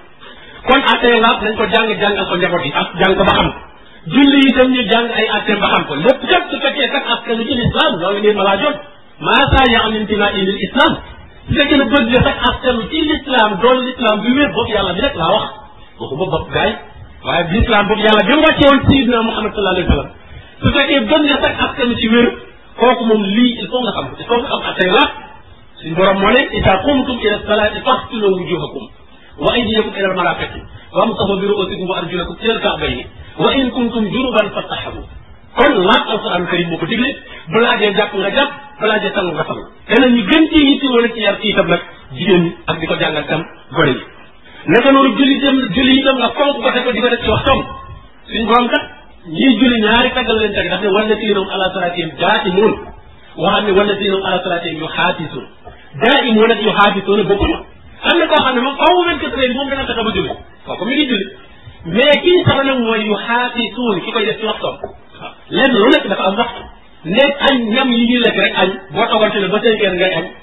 kon attee laab nañ ko jàng jàngal ko njaboot yi ak jàng ko ba xam julli itam ñu jàng ay attee ba xam ko lépp kat su fekkee kat askan ci l'islam loolu ngeen ma laa jot maa saa yaam intima ilil islam su fekkee ne bëgg nga sax askan ci l'islam doon l'islam bi wér bopp yàlla bi rek laa wax waxuma bopp gaay waaye l'islam boobu yàlla bi mu wàccee woon sayidina Muhammad sallallahu alayhi wa sallam su fekkee bëgg nga sax askan ci wér kooku moom lii il faut nga xam il faut nga xam attee laab suñu borom moo ne ida qumtum ila salaati faxsilu wujuhakum wa aydiyakum ila almarafiqi wamsahu bi ru'usikum wa arjulakum ila alka'bayni wa in kuntum junuban fattahabu kon laaj alquran karim moo ko digle balaa dee jàpp nga jàpp balaa dee sang nga sang dana ñu gën ci yitti wala ci yar ci itam nag jigéen ñi ak di ko jàngal tam gone yi naka noonu julli itam julli itam nga fonk ko te ko di ko def ci waxtoom suñ borom kat ñiy julli ñaari taggal leen teg daf ne wala siinum ala salatihim daaimuun waxaat ne wala siinum ala salatihim yu xaatisuun daaimuun ak yu xaatisuun bokkuñu am na koo xam ne moom faaw vingt quatre heures moom dana fexe ba julli kooku mi ngi julli mais kii sax nag mooy yu xaatisuun ki koy def ci waxtoom lenn lu nekk dafa am waxtu ne añ ñam yi ñuy lekk rek añ boo toogal ci ne ba cinq heures ngay añ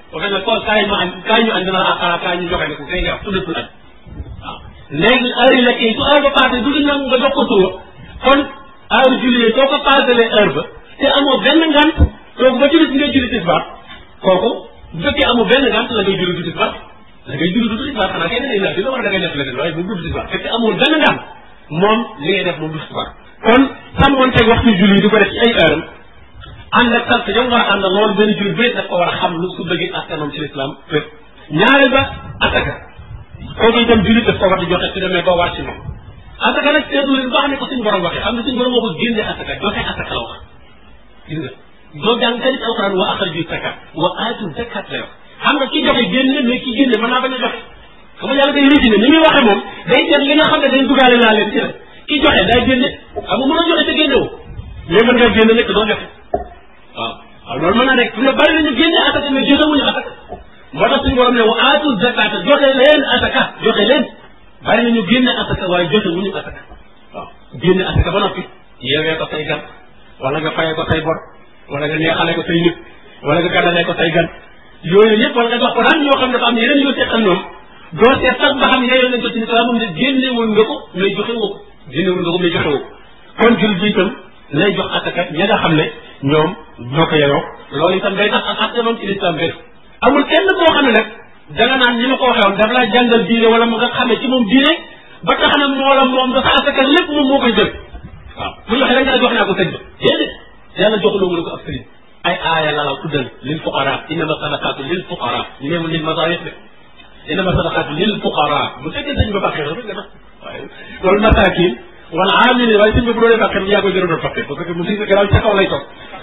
ba fekk ne ko kaay ma añ kaay ñu añ dina la xanaa kaay ñu joxe ne ko kay nga wax tuddatul añ waaw léegi heure yi lekk yi su heure ba passé du nangu nga jox ko tuur kon heure julli soo ko passalee heure ba te amoo benn ngant kooku ba julli si ngay julli tisbaar kooku bu fekkee amoo benn ngant la ngay julli du tisbaar la ngay julli du tisbaar xanaa kenn day nafi la war a da ngay def leneen waaye bu du tisbaar fekkee amul benn ngant moom li ngay def moom du tisbaar kon sàmmoon teg waxtu julli yi di ko def ci ay heure ànd ak sant yow war a ànd loolu benn julli bu daf ko war a xam lu su bëggee askanam ci l'islam fépp ñaareel ba ataka kooku itam julli daf ko war di joxe su demee ba war ci moom asaka nag seetlu leen baax ne ko suñu borom waxee xam ne suñu borom moo ko génne asaka joxe asaka la wax gis nga doo jàng tamit alquran wa axraju zakat wa aatu zakat la wax xam nga ki joxe génne mais ki génne mën naa bañ a joxe xam nga yàlla day résumé ni muy waxee moom day seet li nga xam ne dañ dugaale laa leen ci la ki joxe day génne xam nga mën a joxe te génne woo mais mën ngaa génne nekk doo joxe waaw waaw loolu mën na nekk fi ne bari nañu génne asaka mais joxewuñu asaka moo tax suñu borom ne wa aatu zakat joxe leen asaka joxe leen bari nañu génne asaka waaye joxe wuñu asaka waaw génne asaka ba noppi yeewee ko say gan wala nga fayee ko say bor wala nga neexalee ko say nit wala nga gàddalee ko say gan yooyu yëpp wala nga jox ko daan ñoo xam ne dafa am yeneen yoo seqal ñoom doo seet sax ba xam yeeyoo nañ ko ci islam moom ne génne woon nga ko mais joxe woo ko génne woon nga ko mais joxe woo ko kon jul bi itam lay jox asaka ña nga xam ne ñoom ñoo ko yeyoo loolu itam day tax ak atte moom ci l'islam bér amul kenn koo xam ne nag danga naan ñi ma ko waxee woon daf laa jàngal diine wala mu nga xamee ci moom diine ba tax na moo la moom dafa asaka lépp moom moo koy jël waaw bu ñu waxee da nga jox naa ko sëñ ba déedéet yàlla joxuloo mu ne ko ab sëriñ ay aaya la la tuddal lil fuqara innama sadaqatu lil fuqara ñu neewul lil masaayix de innama sadaqatu lil fuqara bu fekkee sëñ ba bàqee rek nga tax waaye loolu masaakin wala amili waaye sëñ ba bu doonee bàqee yaa koy gën a bàqee parce que mu si garaaw ca kaw lay toog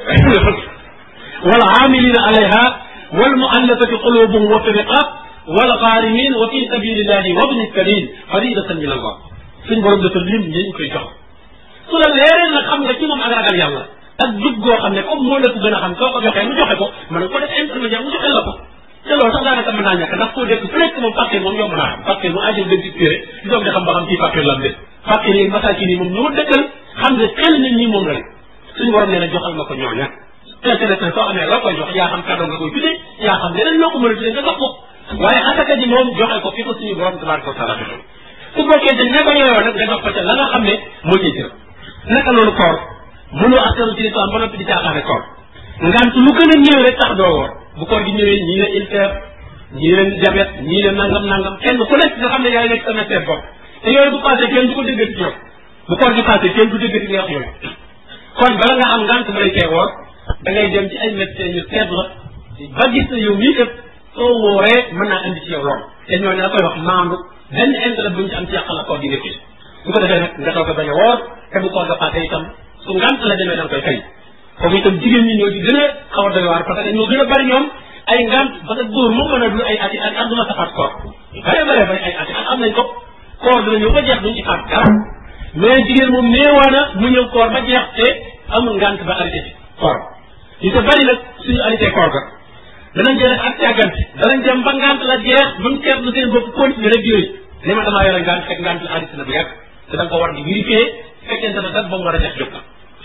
wala amilina alayha wal muallafati qulubuhum wa fi riqab wal ghaarimin wa fi sabilillahi wa bni sabil faridatan min allah suñ borom dafa lim ñi ñu koy jox su la leeree nag xam nga ci moom ak ragal yàlla ak jub goo xam ne comme moo la ko gën a xam soo ko joxee mu joxe ko mën nga ko def intermédiaire mu joxe la ko te loolu sax daanaka mën naa ñàkk ndax koo dégg fu nekk moom facture moom yomb naa xam facture mu ajal dem ci téere di doog di xam ba xam ci facture lam de facture yi masaakin yi moom ñoo dëkkal xam ne xel nit ñi moom la rek suñu borom nee na joxal ma ko ñooña intéressant soo amee loo koy jox yaa xam kàddu nga koy tuddee yaa xam leneen loo ko mën a tuddee nga jox ko waaye asaka ji moom joxe ko fi ko suñu borom tabaraka wa taala defal su bokkee dañ ne ko yooyoo nag nga jox ko ca la nga xam ne moo ciy jël naka noonu koor mënoo askanu ci lislaam ba noppi di caaxaane koor ngant lu gën a ñëw rek tax doo woor bu koor gi ñëwee ñii ne ulcère ñii ne diabète ñii ne nangam nangam kenn ku nekk nga xam ne yaay nekk sa médecin bopp te yooyu bu passé kenn du ko déggati ci yow bu koor gi passé kenn du déggati nga wax yooyu kon bala nga am ngant ba lay tee woor da ngay dem ci ay médecin ñu seet la ba gis na yow mii kat soo wooree mën naa indi ci yow lool te ñooñu da koy wax maandu benn intérêt buñ ci am ci yàqal la koor gi nga fi bu ko defee nag nga toog a bañ a woor te bu koor ga passé itam su ngant la demee da nga koy fay foofu itam jigéen ñi ñoo ci gën a xaw a doy waar parce que ñoo gën a bari ñoom ay ngant parce que góor moom mën a dul ay ati at at duma safaat koor bare bare bari ay ati at am nañ ko koor dina ñëw ba jeex duñ ci faat dara mais jigéen moom néewaana mu ñëw koor ba jeex te amul ngant ba arrêté ci koor ñu te bari nag suñu arrêté koor ga danañ jël ak càggante danañ dem ba ngant la jeex buñ seetlu seen bopp continuer rek yooyu li ma damaa yore ngant fekk ngant la arrêté na bu yàgg te da nga ko war di vérifier fekkente ne dat ba mu war a jeex jóg na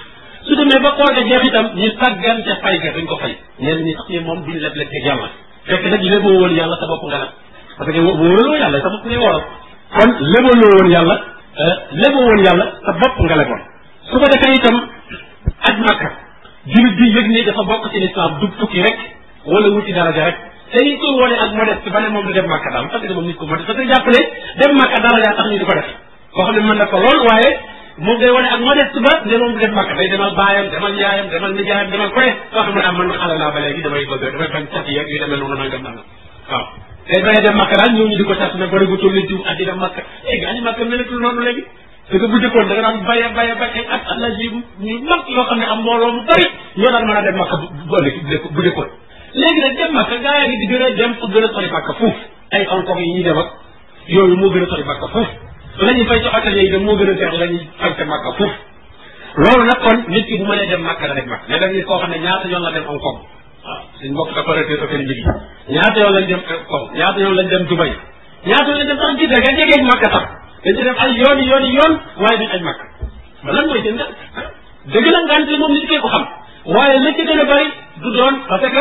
su demee ba koor ga jeex itam ñu sàggan ca fay ga duñ ko fay ñenn ñi sax ñi moom duñ leble teg yàlla fekk nag léboo woon yàlla sa bopp nga nag parce que wóoraloo yàlla sa bopp ngay wóoral kon lébaloo woon yàlla léboo woon yàlla sa bopp nga leboon su ko defee itam aj makka jullit bi yëg ne dafa bokk ci lislaam du tukki rek wala wuti daraja rek te ñu koy wone ak modeste ba ne moom du dem makka daal parce que moom nit ko modeste parce que jàppale dem makka daraja tax ñu di ko def koo xam ne mën na ko lool waaye moom day wane ak modeste ba ne moom du dem makka day demal baayam demal yaayam demal nijaayam demal koye soo xam ne am man xale laa ba léegi damay bëgg damay bañ cat yeeg yu demee noonu nangam nangam waaw day bañ a dem makka daal ñëw ñu di ko cat ne bari gu toll diw at di dem makka léegi ani makka melatul noonu léegi parce que bu jëkkoon da nga daan baye baye baye ay at at la ji ñu mag yoo xam ne am mbooloo mu bari ñoo daan mën a dem makka bu ëllëg bu jëkkoon léegi nag dem makka gaa yaa ngi di gën a dem fu gën a sori makka fuuf ay Hong Kong yi ñuy dem ak yooyu moo gën a sori makka fuuf la ñuy fay ci hôtel yi dem moo gën a seex la ñuy fay ca makka fuuf loolu nag kon nit ki bu mënee dem makka da dem makka mais da nit koo xam ne ñaata yoon la dem Hong Kong waaw suñ mbokk opérateur hôtel yi ñaata yoon lañ dem Hong Kong ñaata yoon lañ dem Dubai ñaata yoon lañ dem sax Jidda nga jegeeg makka sax dañ ci def ay yooni yooni yoon waaye duñ aj makka ba lan mooy seen ngant dëgg la ngant li moom nit kee ko xam waaye la ci gën a bari du doon parce que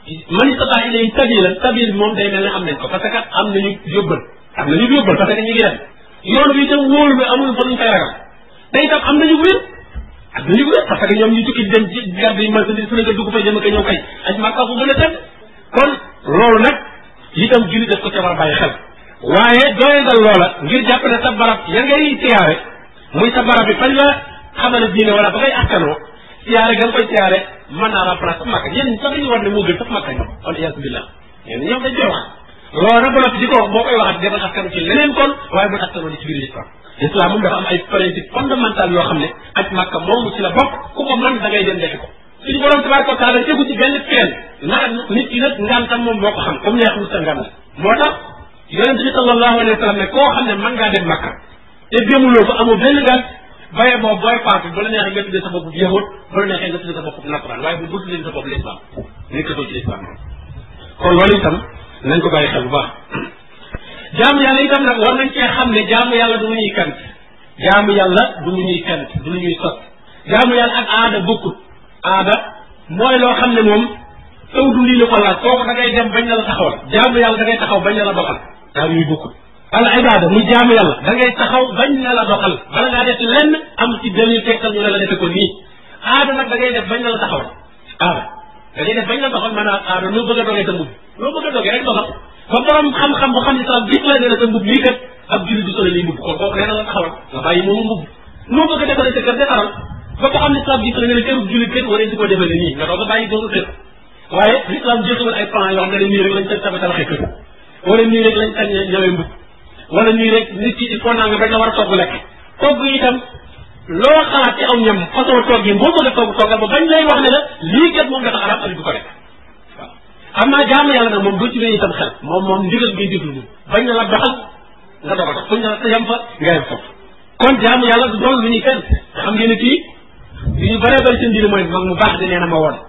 man istata ilayhi sabila sabil moom day mel ne am nañ ko parce que am nañu yóbbal am nañu yóbbal parce que ñu ngi dem yoon bi itam wóolu bi amul fa luñ koy ragal te itam am nañu wér am nañu wér parce que ñoom ñu tukki dem ci garde yi marchandise fu ne nga dugg fa jëm ak ñëw kay aj màkka fu gën a tedd kon loolu nag itam julli def ko ca war a bàyyi xel waaye doyadal loola ngir jàpp ne sa barab ya ngay siyaare muy sa barab bi fañ la xamale diine wala ba ngay askanoo siyaare ga nga koy siyaare mën naa remplacer makka ñenn sax dañuy war ne moo gën sax makka ñoom kon iyaasu billah ñenn ñoom dañ koy wax loolu nag ba noppi di ko wax boo koy waxat demal askanu ci leneen kon waaye bu askanoo di ci biir islam islam moom dafa am ay principe fondamental yoo xam ne aj makka moomu ci la bokk ku ko mën da ngay dem defi ko suñu borom tabaraka wa taala tegu ci benn feen na nit ki nag ngantam moom moo ko xam comme neexul sa ngant moo tax yonente bi sallallahu alayhi wa sallam ne koo xam ne mën ngaa dem makka te demuloo ko amoo benn ngant baye boobu booy faatu bu la neexee nga tuddee sa bopp yahud bu la neexee nga tuddee sa bopp nasaraan waaye bu bu tuddee sa bopp l'islam nekkatoo ci l'islam kon loolu itam nañ ko bàyyi xel bu baax jaamu yàlla itam nag war nañ cee xam ne jaamu yàlla du lu ñuy kant jaamu yàlla du lu ñuy kant du lu ñuy sot jaamu yàlla ak aada bokkut aada mooy loo xam ne moom taw du lii la ko laaj kooku da ngay dem bañ la la taxawal jaamu yàlla da ngay taxaw bañ la la doxal daa yuy bokkut al ibada muy jaamu yàlla da ngay taxaw bañ na la doxal bala ngaa def lenn am ci dalil tegtal ñu ne la defe ko nii aada nag da ngay def bañ na la taxawal aada da ngay def bañ la doxal maanaam aada loo bëgg a dogee sa mbubb loo bëgg a dogee rek doxal ba borom xam-xam bu xam ne sax gis la ne la sa mbubb lii kat ab julli du solo lii mbubb kon kooku nee na la taxawal nga bàyyi moomu mbubb loo bëgg a defaree sa kër defaral ba ko xam ne sax gis la ne la kërub julli kër waree di ko defee nii nga doog a bàyyi boobu kër waaye l'islam joxewul ay plan yoo xam ne nii rek lañ tax tabaxee kër wala nii rek lañ tañ ñawee mbubb wala nii rek nit ki il faut naa nga bañ la war a togg lekk togg itam loo xalaat ci aw ñam façon togg yi boo bëgg a togg toggal ba bañ lay wax ne la lii kat moom dafa arab ak du ko lekk waaw xam naa jaamu yàlla nag moom doo ci wéy itam xel moom moom ndigal ngay déglu moom bañ na la doxal nga doog a dox fuñ la sa yem fa nga yem foofu kon jaamu yàlla du doon lu ñuy fenn xam ngeen ne kii li ñu bëree bëri seen diine mooy mag mu baax di nee na ma woon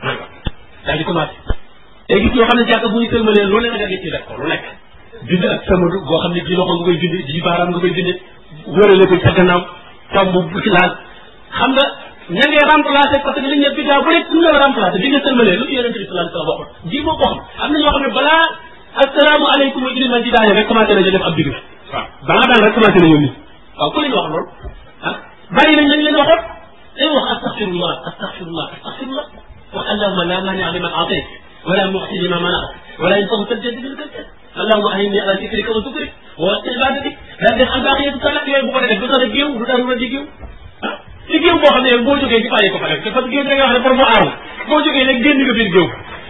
daal di commencé te gis yoo xam ne jàkk bu ñu sëlmalee lu ne nga gis ci def ko lu nekk bind ak samadu boo xam ne ji loxo nga koy bind ji baaraam nga koy bind wërale ko sa gannaaw tomb bu ci laal xam nga ña ngay remplacé parce que li ñu bi daa bu rek ñu la remplacé bi nga sëlmalee lu yonente bi sallallahu alayhi wasallam waxoon ji moo ko xam am na ñoo xam ne balaa assalaamu aleykum wa iliman di daane rek commencé nañu def ab digg waaw balaa daan rek commencé nañu nii waaw ku leen wax loolu ah bàyyi nañ lañ leen waxoon day wax astaghfirullah astaghfirullah astaghfirullah wax allahumma la mania liman atayt wala muxti lima manat wala yanfau kal jaddi bil jaddi allahumma ahini ala zikrika wa zikrik wa ibadatik daal def albaqiyatu salat yooyu bu ko def du tax a géew du tax a di géew ah ci géew boo xam ne boo jógee ci bàyyi ko fa def parce que géew da nga wax ne pour mu aaru boo jógee nag génn nga biir géew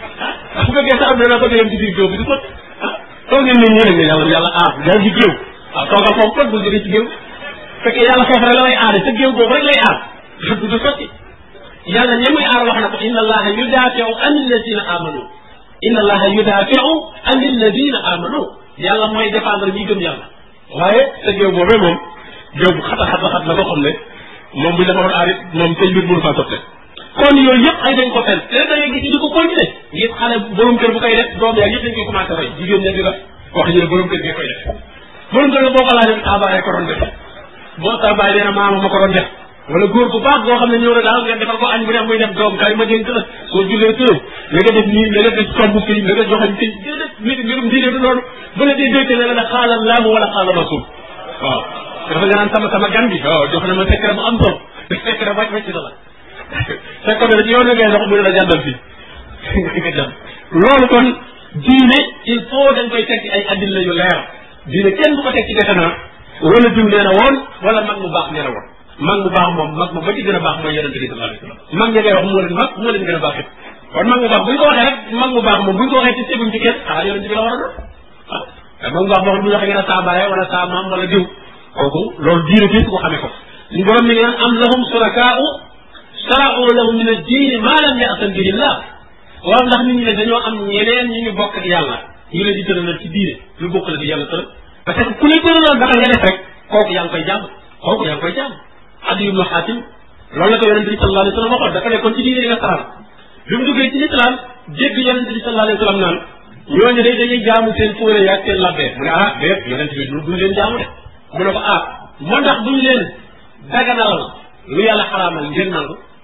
ah bu fekkee sa am na bëgg a yem ci biir géew bi du sot ah toog ngeen nit ñi nag ne yàlla yàlla aar daal di géew waaw toogal foofu kon bul jógee ci géew fekkee yàlla foofu rek la lay aare sa géew boobu rek lay aar du du sotti yàlla ña muy aar wax na ko inna allaha yudafiu an alladina amanu inna allaha yudafiu an alladina amanu yàlla mooy défendre ñi gëm yàlla waaye sa géew boobee moom géew bu xata xata xat la ko xam ne moom buñ dafa war aar it moom seen mbir mënu faa sotte kon yooyu yëpp ay dañ ko fen te da ngay gis di ko continuer ngir xale borom kër bu koy def doom yaa yëpp dañ koy commencé roy jigéen ña di la wax ñu ne borom kër gi koy def borom kër boo ko laajee taabaay ko doon def boo taabaay nee na maama ma ko doon def wala góor bu baax boo xam ne ñëw na daal nga defal ko añ bu def muy def doom kay ma dénk la soo jullee tëram na nga def nii na nga def tomb fii na nga joxañ fii déedéet mbir mbirum diine du noonu bu la dee déyte ne la ne xaala laamu wala xaala rasul waaw dafa nga naan sama sama gan bi waaw jox na ma secret bu am solo secret wàcc wàcc na la fekkoon ne yow na ngay dox mu ne la jàndal fii nga jànd loolu kon diine il faut dañ koy teg ci ay addil la yu leer diine kenn du ko teg ci defe naa wala diw nee na woon wala mag mu baax nee na woon mag mu baax moom mag ma ba ci gën a baax mooy yonente bi sallallahu alayhi wasallam mag ña ngay wax moo leen mag moo leen gën a baax it kon mag mu baax buñ ko waxee rek mag mu baax moom buñ ko waxee ci teguñ ci kenn xanaa yonente bi la war a doon waaw mag mu baax moo xam bu ñu waxee ngeen a saa bàyyee wala saa maam wala diw kooku loolu diine bi ko xamee ko suñu borom mi ngi naan am lahum surakaa'u shara'u lahum min ad-diini maa lam ya'zan bihi Allah waaw ndax nit ñi ne dañoo am ñeneen ñu ñu bokk ak yàlla ñu leen di tëralal ci diine lu bokk la di yàlla tëral parce que ku lay tëralal dara nga def rek kooku yaa ngi koy jàmm kooku yaa ngi koy jàmm Adi ibnu Xaatim loolu la ko yonente bi sallallahu alayhi wa sallam waxoon dafa nekkoon ci diine nasaraan bi mu duggee ci lislaam dégg yonente bi sallallahu alayhi wa sallam naan ñooñu day dañuy jaamu seen fóore yaag seen labbee mu ne ah déet yonente bi duñ leen jaamu de mu ne ko ah moo ndax duñ leen daganalal lu yàlla xaraamal ngeen nangu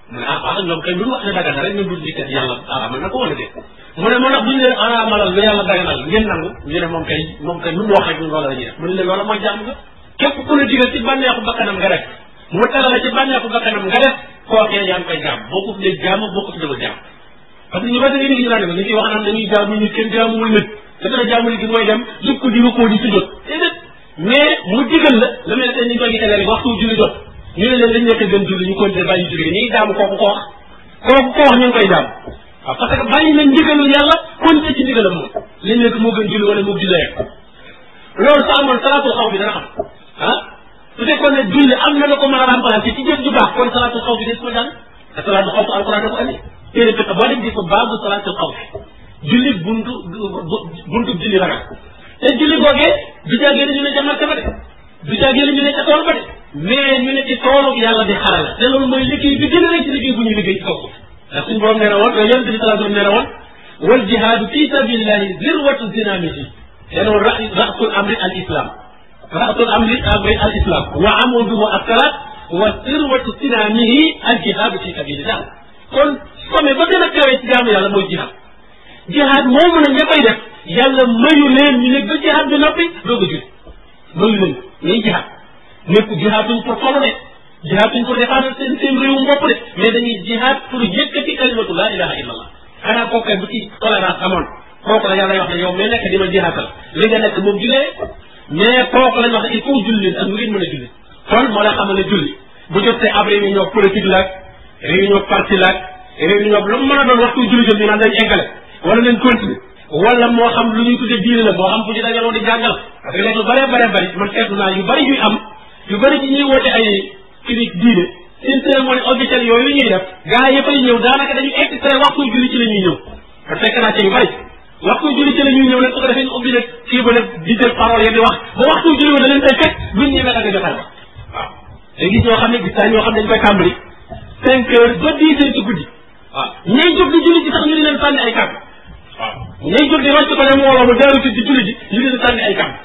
mu ne ah ah ñoom kay lu ñu wax ne dagan na rek ñu dul di kat yàlla araamal na ko wala déet mu ne moo tax bu ñu leen araamalal lu yàlla daganal ngeen nangu ñu ne moom kay moom kay lu mu wax rek ñun loolu la ñuy def mu ne leen loolu mooy jàmm nga képp ku la digal ci bànneexu bakkanam nga def mu tere la ci bànneexu bakkanam nga def kookee yaa ngi koy jaam boo ko tuddee jaam boo ko tuddee jaam parce que ñu ba da nga ñu naan ñu ciy wax naan dañuy jaamu nit kenn jaamuwul nit te dana jaamu nit gi mooy dem jub ko di ko di si jot déedéet mais mu digal la la mel ne ñu koy gisee léegi waxtu julli jot ñu ne leen dañ nekk gën julli ñu continuer bàyyi julli ñuy jaamu kooku ko wax kooku ko wax ñu ngi koy jaam waaw parce que bàyyi nañ ndigalul yàlla continuer ci ndigalam moom liñ nekk moo gën julli wala moo julli rek loolu sa amoon salaatul xaw bi dana xam ah su fekkoon ne julli am na la ko mën a remplacer ci jëf ju baax kon salaatul xaw bi des ko jàng te salaatul xaw alquran da ko andi téere fekk boo dem di ko baabu salaatul xaw julli buntu buntu julli ragal te julli googee du jàggee ne ñu ne jamal ba de du jàggee ne ñu ne ca tool ba de mais ñu ne ci toolu yàlla di xarala te loolu mooy liggéey bi gën a rëy ci liggéey bu ñuy liggéey ci kaw suuf ndax suñu borom nee na woon yonent bi salaa sallam nee na woon wal jihaadu fi sabilillahi zirwatu zinamiti te loolu ra rasul amri al islam rasul amri amri al islam wa amuduhu assalat wa zirwatu sinamihi al jihaadu fi sabilillah kon some ba gën a kawee ci jaamu yàlla mooy jihaad jihaad moomu nag ña koy def yàlla mayu leen ñu ne ba jihaad bi noppi doog a jul mayu leen ñuy jihaad nekk jihaatuñ pour solo de jihaatuñ pour défendre seen seen réewum bopp de mais dañuy jihaad pour yëkkati kalimatu laa ilaha illa allah xanaa kooku bu ci tolérance amoon kooku la yàlla wax ne yow mais nekk di ma jihaatal li nga nekk moom julee mais kooku lañ wax ne il faut julli ak nu ngeen mën a julli kon moo la xamal ne julli bu jotee ab réunion politique laag réunion parti laag réunion lu mu mën a doon waxtu julli jot ñu naan dañ eggale wala nañ continuer wala moo xam lu ñuy tuddee diine la moo xam fu ñu dajaloo di jàngal parce que léegi lu bëree bëree bëri man seetlu naa yu bëri yuy am yu bëri ci ñuy woote ay clinique diine seen cérémonie officielle yooyu ñuy def gars yi fay ñëw daanaka dañuy extrait waxtu julli ci la ñuy ñëw te fekk naa ci yu bëri waxtu julli ci la ñuy ñëw nag su ko defee ñu ubbi nag kii ba nag di jël parole yi di wax ba waxtu julli ba da leen fay fekk buñ ñëwee ak jotaay ba waaw léegi gis ñoo xam ne gis naa ñoo xam ne dañ koy tàmbali cinq heures ba dix heures ci guddi waaw ñay jóg di julli ci sax ñu di leen sànni ay kàddu waaw ñay jóg di rocc ko ne mbooloo mu jaaru ci di julli ji ñu di leen sànni ay kàddu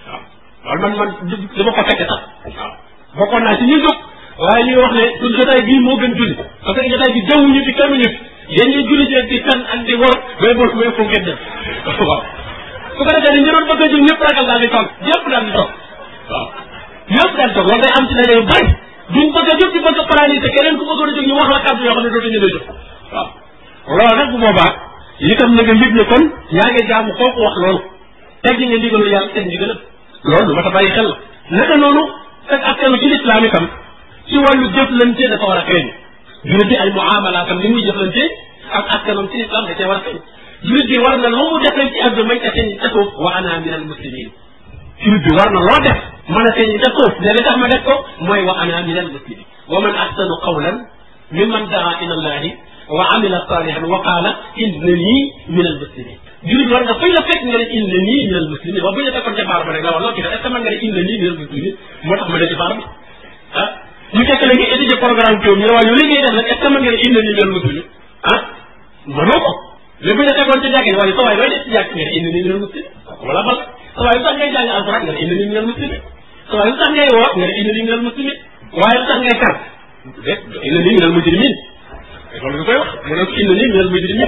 waaw loolu man man dama ko fekke sax waaw bokkoon naa ci ñuy jóg waaye ñuy wax ne suñ jotaay bii moo gën julli parce que jotaay bi jaww ñu fi kenn ñu yéen ñuy julli ci di kan ak di wor bay bol bay fu ngeen def waaw su ko defee ni ñu doon bëgg a jóg ñëpp ragal daal di toog ñëpp daal di toog waaw ñëpp daal di toog loolu day am ci daje yu bari duñ bëgg a jóg di bëgg a paralysé keneen ku bëggoon a jóg ñu wax la kàddu yoo xam ne dootuñu la jóg waaw loolu nag bu boobaa itam na nga yëg ne kon yaa ngi jaamu kooku wax loolu teg nga ndigalu yàlla teg ndigalam loolu lu ma ta bàyyi xel la naka noonu ak askanu ci lislaam itam ci wàllu jëflante dafa war a feeñ julit bi ay muamalaatam ni muy jëflante ak askanam ci lislaam da cee war a feeñ julit bi war na lu mu def rek ci àdduna may ca feeñ ca suuf wa ana min al muslimin julit bi war na loo def mën a feeñ ca suuf ne li tax ma def ko mooy wa ana min al muslimin wa man ahsanu qawlan mimman daa ila allahi wa amila salihan wa qaala innani min al muslimin julit war nga fay la fekk nga ne innani min al muslimin wax bu ñu fekkoon ca baar ba rek la wax loo ci def est ce que mën nga ne innani min al muslimin moo tax ma def ci baar bi ah ñu fekk la nga étudier programme bi ñu ne waaye yow li ngay def nag est ce que mën nga ne innani min al muslimin ah mënoo ko mais bu ñu fekkoon ca jàkk waaye sa waay looy def ci jàkk nga ne innani min al muslimin wala bal sa waay lu tax ngay jàng alquran nga ne innani min al muslimin sa waay lu tax ngay woor nga ne innani min al muslimin waaye lu tax ngay kar innani min al mujrimin loolu nga koy wax mu ne indi nii minal mujrimin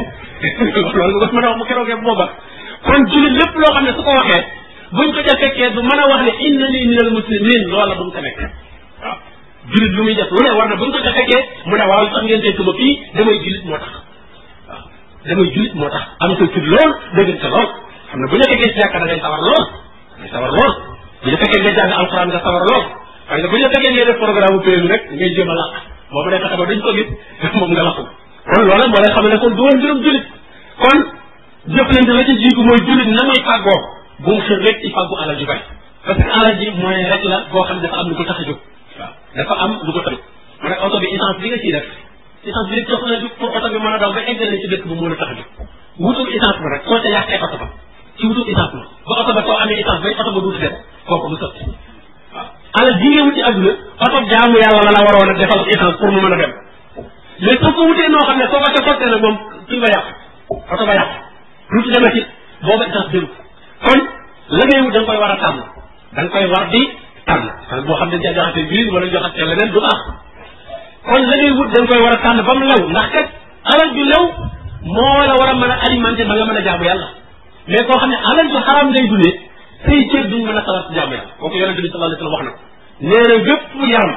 loolu nga ko mën a wax mu keroogee booba kon jullit lépp loo xam ne su ko waxee buñ ko ca fekkee du mën a wax ne inna nii minal muslimin loola bu mu ko nekk waaw jullit lu muy def lu ne war na buñ ko ca fekkee mu ne waaw sax ngeen tey suma fii damay jullit moo tax waaw damay jullit moo tax am sa tur lool dëgg sa lool xam ne bu ñu fekkee si jàkka da ngay sawar lool ngay sawar lool bu ñu fekkee nga jàng alxuraan nga sawar lool parce que bu ñu fekkee ngay def programme PMI rek ngay jéem a làq boobu day fexe ba duñ ko gis moom nga lakku kon loola moo lay xam ne kon du woon mbirum jullit kon jëflante la ci jiitu mooy jullit na muy fàggoo bu mu xër rek ci fàggu alal ju bari parce que alal ji mooy rek la boo xam ne dafa am lu ko tax a jóg waaw dafa am lu ko tax a jóg mu ne oto bi essence bi nga ciy def essence bi rek jox na pour oto bi mën a daw ba eggale ci dëkk bu mën a tax a jóg wutul essence ba rek soo ca yàqee oto ba ci wutul essence ba ba oto ba soo amee essence bay oto ba duutu dem kooku lu sotti waaw alal ji nga wuti àdduna oto jaamu yàlla la la waroon a defal essence pour mu mën a dem mais soo ko wutee noo xam ne soo ko ca sottee nag moom fi nga yàq oto ba yàq duutu demati booba essence jëlu kon la ngay wut da nga koy war a tànn da nga koy war di tànn parce que boo xam ne ca jaxate biir wala joxat ca leneen du baax kon la ngay wut da nga koy war a tànn ba mu lew ndax kat alal ju lew moo la war a mën a alimenté ba nga mën a jaamu yàlla mais koo xam ne alal ju xaram ngay dundee say cër duñ mën a sawar ci jaamu yàlla kooku yonente bi sallallahu alayhi wasallam wax na ko nee na bépp yaram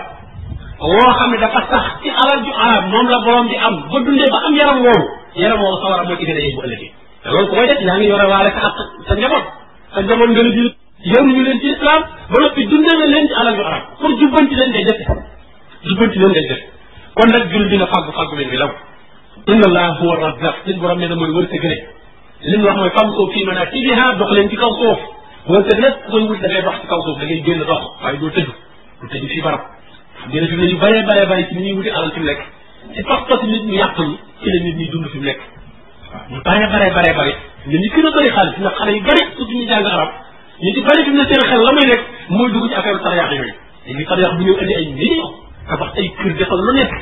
woo xam ne dafa sax ci alal ju arab moom la borom di am ba dundee ba am yaram woowu yaram woowu sawara moo ci gën a yëg bu ëllëgee te loolu ku koy def yaa ngi yore waale sa ak sa njaboot sa njaboot nga la di yow ñu leen ci islam ba noppi dundee nga leen ci alal ju arab pour jubbanti leen ngay def jubbanti leen ngay def kon nag jul dina fàggu fàggu leen bi law inna allah huwa razzaq suñ borom nee na mooy wërsëgale li mu wax mooy fam soo fii manakibiha dox leen ci kaw suuf wërsëg nag koy wut da ngay dox ci kaw suuf da ngay génn dox waaye doo tëju du tëju fii barab gën a fi ne yu bëree bëree bëri ci ni ñuy wuti alal fi mu nekk ci pas-pas nit ñu yàq ñi ci la nit ñi dund fi mu nekk waaw ñu bëree bëree bëree bëri nit ñi gën a bëri xaalis ndax xale yu bëri surtout ñu jàng arab ñu ci bëri fi mu ne seen xel la muy nekk mooy dugg ci affaire tariyax yooyu léegi tariyax bu ñëw indi ay millions tabax ay kër defal lu nekk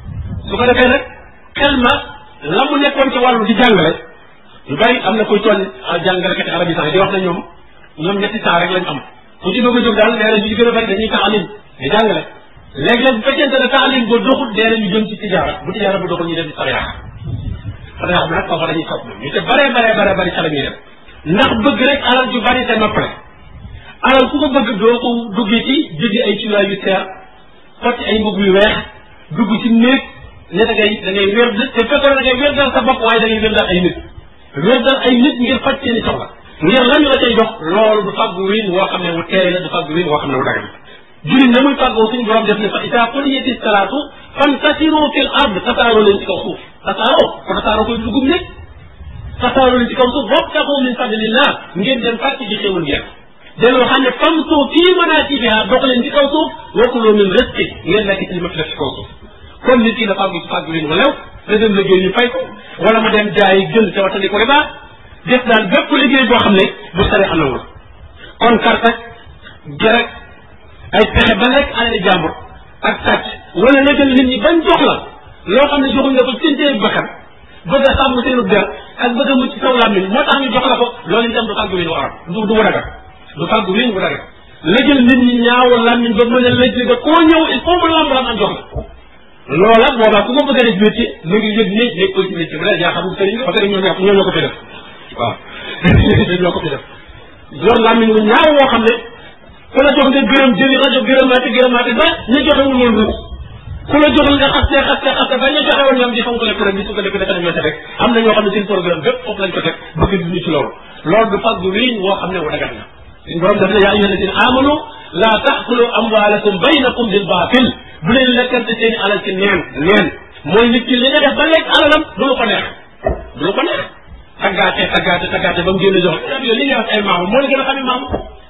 su ko defee nag xel ma la mu nekkoon ci wàllu di jàngale yu bëri am na koy toll jàngalekati arab yi sax di wax na ñoom ñoom ñetti saa rek lañ am ku ci bëgg a jóg daal nee na ñu ci gën a bëri dañuy taalim di jàngale léeg-léeg bu fekkente ne taalim ba doxut nee na ñu jëm ci tijaara bu tijaara bu doxul ñu dem ci sariyaax sariyaax bi nag foofa dañuy sopp ñu te bare bare bare bari ca la ñuy dem ndax bëgg rek alal ju bari te noppale alal ku ko bëgg doo ko duggee ci jëndi ay cuuraay yu seer xotti ay mbubb yu weex dugg ci néeg ne da ngay da ngay wér te fekkoon da ngay wér dal sa bopp waaye da ngay wér dal ay nit wér dal ay nit ngir faj seeni soxla ngir lañu la cay jox loolu du fàggu wiin woo xam ne wu teey la du fàggu wiin woo xam ne wu dagal jullit na muy fàggoo suñu borom def ne fa ida quliyati salaatu fantasiru fil ard tasaaroo leen ci kaw suuf tasaaroo ko tasaaroo koy dugub ne tasaaroo leen ci kaw suuf wabtaxu min fadlillah ngeen dem fàcc ci xéewal ngeen delloo xam ne famsu fii manakibiha dox leen ci kaw suuf wakulu min rizqi ngeen lekk ci li ma fi def ci kaw suuf kon nit ki na fàggu ci fàggu wiin wu lew da dem liggéey ñu fay ko wala mu dem jaayi jël te watandi ko riba def daal bépp liggéey boo xam ne bu sare amewul kon kartak gerek ay pexe ba lekk alali jàmbur ak sàcc wala la jël nit ñi bañ jox la loo xam ne joxuñ la ko seen téye bakkan bëgg a sàmm seenu der ak bëgg a mucc ci saw làmmiñ moo tax ñu jox la ko loolu itam du fàggu win wu arab du du wadaga du fàggu win wu daga la jël nit ñi ñaawal làmmiñ ba mën a lëj ba koo ñëw il faut mu lamb lam am jox la loola boobaa ku ko bëgg a def métier mu ngi yëg ne nekkul ci métier bi la yaa xamul sëriñ parce que ñoo ñoo ñoo ko fi def waaw ñoo ko fi def yor làmmiñ wu ñaaw woo xam ne ku la jox nga gërëm jëli rajo gërëmaate gërëmaate ba ñu joxewul woon ruus ku la jox nga xaste xaste xaste ba ñu joxe woon ñoom di fonk le kuréel bi su ko defee dafa dem rek am na ñoo xam ne seen programme bépp foofu lañ ko teg bëgg di ñu ci loolu loolu du fàggu wiin woo xam ne wu dagat na suñ borom daf ne yaa ayyuha alladina amanu la taakulu amwalakum baynakum bil baatil bu leen lekkante seen alal ci neen neen mooy nit ki li nga def ba lekk alalam du lu ko neex du lu ko neex taggaate taggaate taggaate ba mu génn jox yow li nga wax ay maamu moo la gën a xam ne maamu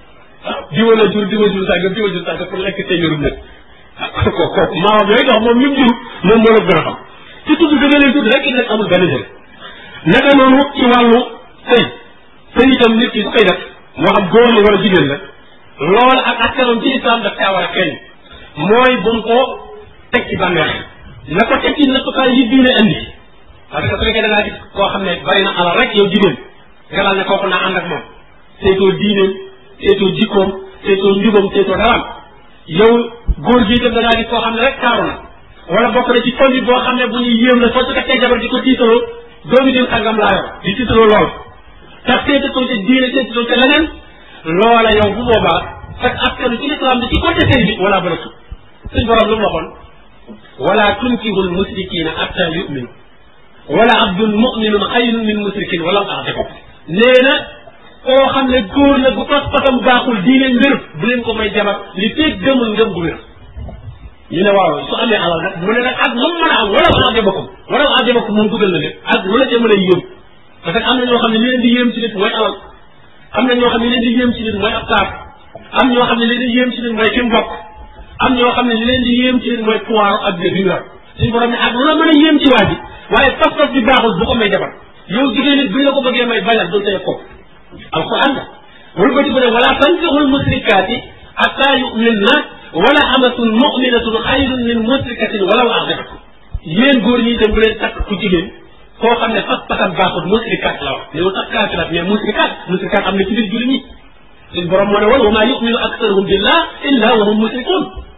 diwa la jur diwa jur sàgg diwa jur sàgg pour lekk téeméerum nit ko kooku maamam yooyu dox moom lim jur moom moo la gën a xam ci tudd gën a leen tudd rek nag amul benn njëriñ naka noonu ci wàllu sëy sëy itam nit ki su koy def moo xam góor la wala jigéen la loolu ak askanam ci islam daf caa war a feeñ mooy bu mu ko teg ci bànneex na ko teg ci nattukaay yi diine andi parce que su fekkee da ngaa gis koo xam ne bari na alal rek yow jigéen nga daal ne kooku naa ànd ak moom seetoo diineem seetoo jikkoom seetoo njubam seetoo daraam yow góor gi itam da ngaa gis koo xam ne rek taaru na wala bokk na ci famille boo xam ne bu ñuy yéem la soo ci takkee jabar di ko tiitaloo doomi diw sàngam laa yor di tiitaloo lool tax seetatoo ca diine seetatoo ca leneen loola yow bu boobaa fekk askanu ci lislaam bi ci côté sëy bi wala bëlatu suñ borom lu mu waxoon wala tunkihul musrikina hatta yuminu wala abdun muminun xayrun min musrikin wala taxdeko nee na koo xam ne góor la bu pas pasam baaxul diine mbir bu leen ko may jabar li feeg gëmul ngëm gu wér ñu ne waaw su amee alal nag mu ne nag ak lu mu mën a am wala mu ajabakum wala mu ajabakum moom dugal na leen ak lu la ca mën a yéem parce que am na ñoo xam ne li leen di yéem ci nit mooy alal am na ñoo xam ne li leen di yéem ci nit mooy ab taar am ñoo xam ne li leen di yéem ci nit mooy ki mbokk am ñoo xam ne li leen di yéem ci nit mooy pouvoir ak bi yor suñu borom ne ak lu la mën a yéem ci waa ji waaye pas-pas bi baaxul bu ko may jabar yow jigéen nit bu ñu la ko bëggee may bañal dul tey ko alquran la wala ba ci bu ne wala tankihul musrikaati hatta yuminna wala amatun muminatun xayrun min musrikatin walaw ajabakum yéen góor ñi itam bu leen takk ku jigéen koo xam ne fas pasam baaxul musrikat la wax néew sax kaafirat mais musrikat musrikat am na ci biir julli ñi suñ borom moo ne woon wa maa yuminu aktaruhum billah illa wa hum musrikun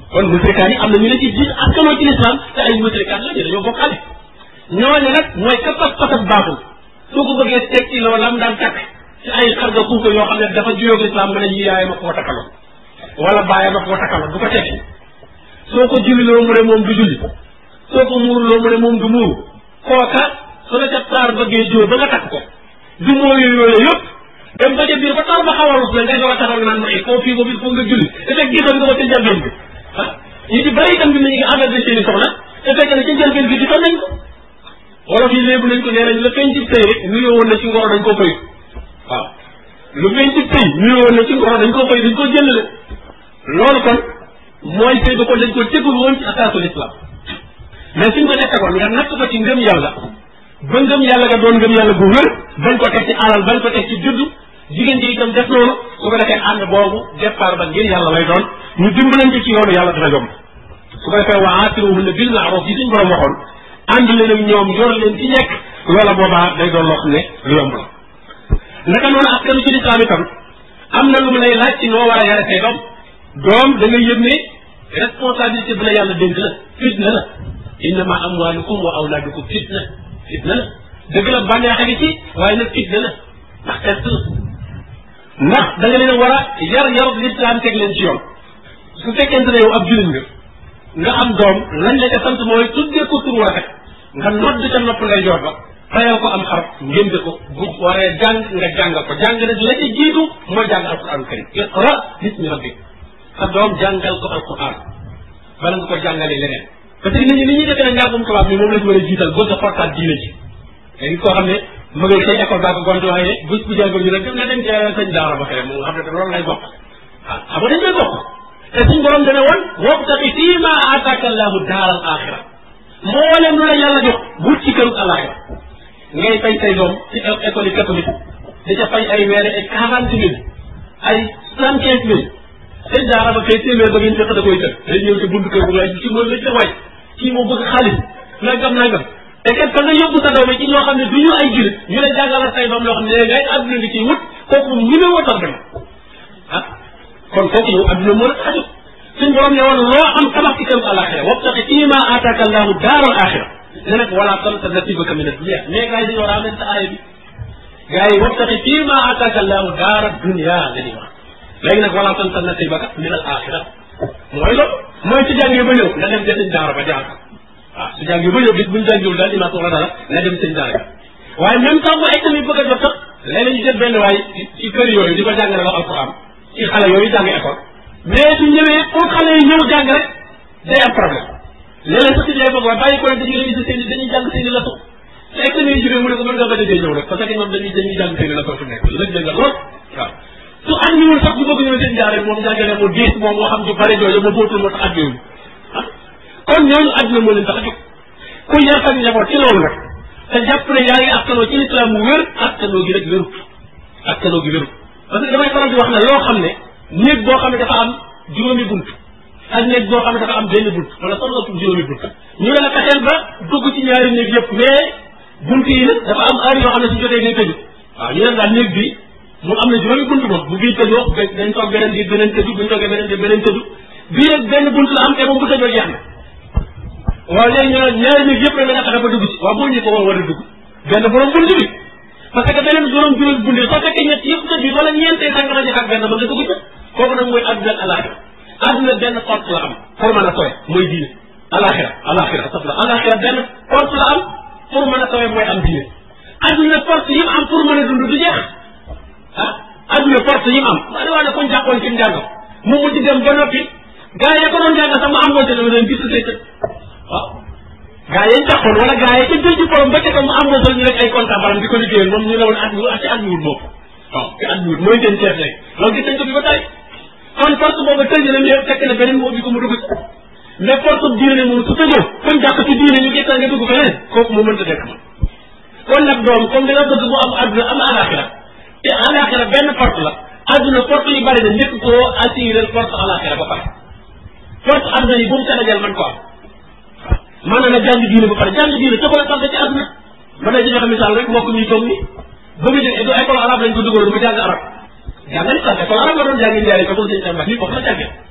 kon musrikaat yi am na ñu ne ci diin askanoo ci lislaam te ay musrikaat la ñu dañoo bokkaale ñooñu nag mooy ka pas pasab baaxul soo ko bëggee teg ci loolu lam daan takk ci ay xarga kuuka yoo xam ne dafa juyoog lislaam nga ne yi yaay ma koo takkaloon wala bàyyi ma koo takkaloon du ko tekki soo ko julliloo mu ne moom du julli soo ko muuruloo mu ne moom du muuru kooka su la ca taar bëggee jóo ba nga takk ko du mooyu yooyu yëpp dem ba ca biir ba taar ba xaw a rus la ngay doog a taxaw naan ma koo fii boobu il faut nga julli te fekk gisoon nga ko ca njëlbeen bi ah ñi ci bëri itam bi ñu ngi engagé seen i soxna te fekk ne ca njëlbeen bi gisoon nañ ko wolof yi léebu nañ ko nee nañ la feeñ ci sëy rek nuyoo woon na ci ngoro dañ koo fay waaw lu feeñ ci sëy nuyoo woon na ci ngoro dañ koo fay dañ koo jëlale loolu kon mooy sëy ba kon dañ ko tegul woon ci asaasul islam mais suñ ko nekkoon nga natt ko ci ngëm yàlla ba ngëm yàlla nga doon ngëm yàlla bu wér bañ ko teg ci alal bañ ko teg ci juddu jigéen ji itam def noonu su ko defee ànd boobu départ ba ngir yàlla lay doon ñu dimbalante ci yoonu yàlla dana yomb su ko defee wa aasiruhunna bil ma'ruf yi suñ borom waxoon ànd leen ak ñoom yor leen ci nekk loola boobaa day doon loo xam ne lu yomb la naka noonu askanu ci lislaam itam am na lu mu lay laaj ci noo war a yare say doom doom da ngay yëg ne responsabilité bi la yàlla dénk la fitna la innama amwalukum wa awlaadukum fitna fitna la dëgg la bànneex a ngi ci waaye nag fitna la ndax test la ndax da nga leen war a yar yarub lislaam teg leen ci yoon su fekkente ne yow ab jullit nga nga am doom lañ la ca sant mooy tuddee ko tur rafet nga nodd ca nopp ngay joor ba fayal ko am xar ngénte ko bu waree jàng nga jàngal ko jàng nag la ca jiitu mooy jàng alquran karim iqra bismi rabbik sa doom jàngal ko alquran bala nga ko jàngalee leneen parce que nit ñi ni ñuy defee ne njàngum tubaab mi moom la ñu war a jiital bëgg a fortaat diine ji léegi koo xam ne ma ngay say école baa ko gonte waaye bés bu jàngal ñu rek dem na dem ca sëñ daara ba fere moom xam ne loolu lay bokk ah xam nga dañ koy bokk te suñ borom dana woon wabtaqi fii ma aataaka allahu daar al axira mboolem lu la yàlla jox wut ci këru alaxira ngay fay say doom ci école yi catholique di ca fay ay weere ay quarante mille ay soixante quinze mille sëñ daara ba kay téeméer ba ngeen fekk da koy tëg day ñëw ci buntu kër bu ngay ci moom la ca waay kii moo bëgg xaalis nangam nangam te kat fa nga yóbbu sa doom ci ñoo xam ne du ñu ay julit ñu lay jàngal say doom loo xam ne léegi ngay adduna nga ciy wut kooku moom ñu ne woo tax dem ah kon kooku yow adduna moo la xaju suñ borom ne woon loo am tabax ci këru alaxira wabtaqi fii ma aataaka allahu daaral axira ne nag wala tansa nasibaka min ad-dunya mais gars yi dañoo war a amee sa aaya bi gars yi wabtaqi fii ma aataaka allahu daara dunya la ñuy wax léegi nag wala tansa nasibaka min al axira mooy loolu mooy su jàngee ba ñëw nga dem ca sëñ daara ba jàng waaw su jàngee ba ñëw bis buñ jàngiwul daal imaam wala dara nga dem sëñ daara waaye même temps bu ay tamit bëgg a jot sax léeg-léeg ñu jël benn waay ci kër yooyu di ko jàngale wax alquran ci xale yooyu jàng école mais su ñëwee pour xale yi ñëw jàng rek day am problème léeg-léeg sax ci lay bëgg waaye bàyyi ko rek dañuy réviser seen i dañuy jàng seen i leçon te examen yi jógee mu ne ko mën nga bañ a dee ñëw rek parce que ñoom dañuy dañuy jàng seen i leçon fu nekk lëg la nga lool waaw su àndiwul sax bu bëgg ñëw seen jaare moom jàngale mu diis moom moo xam ju bare jooju ma bootul moo tax àddiwul ah kon ñooñu àdduna moo leen tax a jóg ku yar sa njaboot ci loolu nag te jàpp ne yaa ngi askanoo ci lislaam mu wér askanoo gi rek wérut askanoo gi wérut parce que damay faral di wax ne loo xam ne néeg boo xam ne dafa am juróomi bunt ak néeg boo xam ne dafa am benn bunt wala sax ëpp juróomi bunt ñu ne la fexeel ba dugg ci ñaari néeg yëpp mais bunt yi nag dafa am heure yoo xam ne su jotee ngay tëju waaw ñu ne daal néeg bi mu am na juróomi bunt moom bu bii tëjoo dañ toog beneen bi beneen tëju buñ toogee beneen bi beneen tëju bii rek benn bunt la am te moom bu tëjoo jeex na waaw léegi ñu ne ñaari néeg yëpp rek da nga fexe ba dugg ci waaw boo ñu ko war a dugg benn borom bunt bi parce que beneen borom juróomi bunt yi soo fekkee ñett yëpp tëj bi wala ñeentee tànk na ak benn ba nga dugg ca kooku nag mooy adduna ak alaxira adduna benn porte la am pour mën a sowe mooy diine alaxira alaxira astafurlah alaxira benn porte la am pour mën a sowe mooy am diine adduna porte yi mu am pour mën a dund du jeex ah adduna porte yi mu am bari waa ne koñ jàppoon ci njàngam mu mujj dem ba noppi gaa yi ko doon jàng sax mu am woon te dama leen gis say tëj waaw gaa yi jàppoon wala gaa yi ca jël ci borom ba ca ko mu am woon ñu rek ay comptable baram di ko liggéeyal moom ñu ne woon at mi ci at mi wut moom waaw ci at mi wut mooy seen chef léegi loolu gis nañ ko fi ba tey kon porte boobu tëj na mais fekk na beneen mu ubbi ko mu dugg ci mais porte diine moom su tëjoo kon jàpp ci diine ñu gis nga dugg feneen kooku mu mënta dekk ma kon nag doom comme da nga bëgg mu am adduna am alaxira te alaxira benn porte la adduna porte yu bari na njëkk koo assuré porte alaxira ba pare porte adduna yi bu mu Sénégal man ko am man na na jàng diine ba pare jàng diine ca ko la sant ci adduna mën na ci joxe misaal rek mbokk ñuy toog ni ba mu jógee du école arabe lañ ko dugal du mu jàng arab jàng ni sax école arabe la doon jàngi njaay ko sëñ Tamba fii foofu la jàngee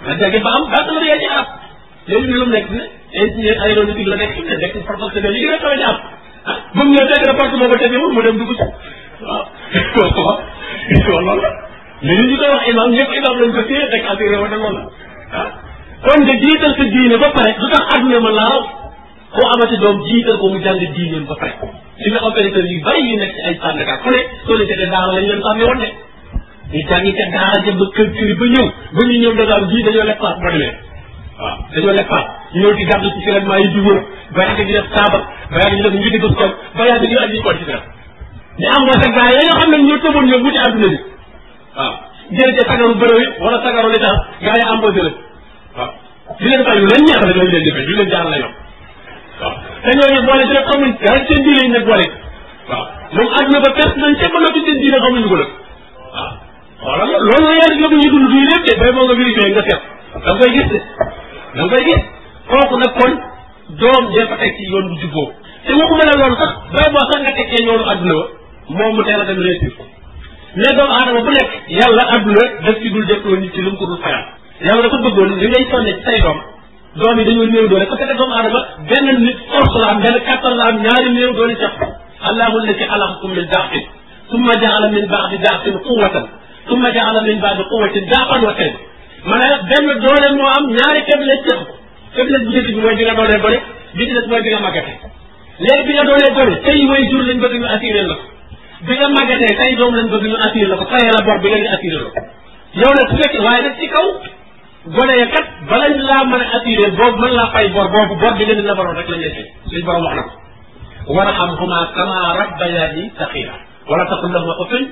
nga jàngi ba am baccalauréat ci arab léegi lu mu nekk ne ingénieur aéronautique la nekk ne nekk professionnel yi gën a kawe ci am ah ba mu ñëw fekk rapport boobu tegewul mu dem dugg ci waaw waaw loolu la mais ñu koy wax imam ñëpp imam lañ ko téye rek assuré wa loolu la ah kon nga jiital sa diine ba pare du tax àdduna ma laaw koo amati doom jiital ko mu jàng diineem ba pare si nga opérateur yu bari yu nekk ci ay sànnkat fu ne soo leen jotee daara lañ leen sàmmee woon de ñu jàngi ca daara jëm ba kër kër ba ñëw ba ñu ñëw Dakar bii dañoo leb paas boo demee waaw dañoo leb paas ñëw di gàddu ci finalement yi di wër ba yàgg ñu def saaba ba yàgg ñu def ngi di bës toog ba yàgg ñu andi ko ci dara ñu am wasa gaa yi nga xam ne ñoo tëboon ñoom wuti àdduna bi waaw jël ca sagaru bërëw yi wala sagaru li tax gaa yi embauché la waaw di leen fay lu leen neex la ñooñu leen di fay du leen jaar la yoon waaw te ñooñu boole ci rek xamuñ dara seen diine yi nag boole waaw moom àdduna ba perte nañ ca ba noppi seen diine xamuñu ko nag waaw xoolal loolu la yàlla yóbbu ñu dund fii lépp de bay moo nga vérifié nga seet da nga koy gis de da nga koy gis kooku nag kon doom dee fa teg ci yoon bu jubboo te waxuma la loolu sax bay boo sax nga tekkee yoonu àdduna ba moom mu teel a dem réussir mais doomu aadama bu nekk yàlla àdduna daf ci dul def nit ci lu mu ko dul fayal yàlla dafa bëggoon li ngay sonne ci say doom doom yi dañoo néew doole parce que doomu aadama benn nit force la am benn kattan la am ñaari néew doole sax allahu allati xalaqakum min daafin summa jaala min baadi daafin quwatan summa jaala min baadi quwatin daafan wa kayda maanaam benn doole moo am ñaari faiblesse ci faiblesse bu njëkk bi mooy bi nga doolee gone bi ci des mooy bi nga màggatee léegi bi nga doolee gone tey way jur lañ bëgg ñu assuré la ko bi nga màggatee tey doom lañ bëgg ñu assuré la ko fayee la bor bi nga ñu assuré la ko yow nag su fekkee waaye nag ci kaw gone ya kat balañ laa mën a assuré boobu mën laa fay bor boobu bor bi nga leen nabaroon rek lañ lay fay suñ borom wax na ko warhamhuma kama rabbayani saxira wala taqul lahuma uffin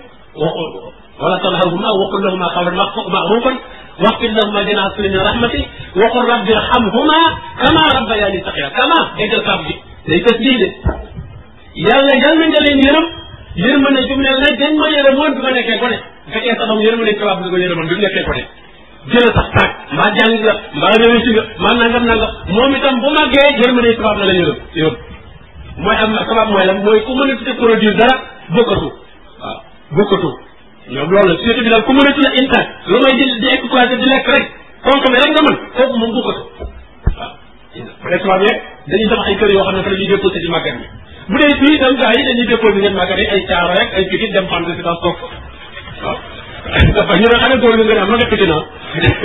wala tanharhuma waqul lahuma qawlan ma'rufan waxfid lahuma janaha zulli min rahmati waqul rabbi irhamhuma kama rabbayani saxira kama déggal kaaf bi day tës lii de yàlla yal na nga leen yërëm yërmande ju mel ne dañ ma yërëmoon bi ma nekkee gone bu fekkee sa doom yërmande tubaab bi nga ko yërëmoon bi mu nekkee gone jël sax taag mbaa jàng nga mbaa réussi nga mbaa nangam nangam moom itam bu màggee yërmande tubaab la la yërëm yërëm mooy am sabab mooy lan mooy ku mën a tuddee produire dara bokkatu waaw bokkatu ñoom loolu la société bi daal ku mën a tuddee intact lu may di di exploité di lekk rek consommé rek nga mën kooku moom bokkatu waaw bu dee tubaab yeeg dañuy tabax ay kër yoo xam ne fa la ñuy déposé ci màggat bi bu dee fii itam gars yi dañuy déposé ngeen màggat yi ay caaro rek ay pikit dem fan résidence toog waaw dafa ñu ne xanaa góor nga nga am ma nga pikit naa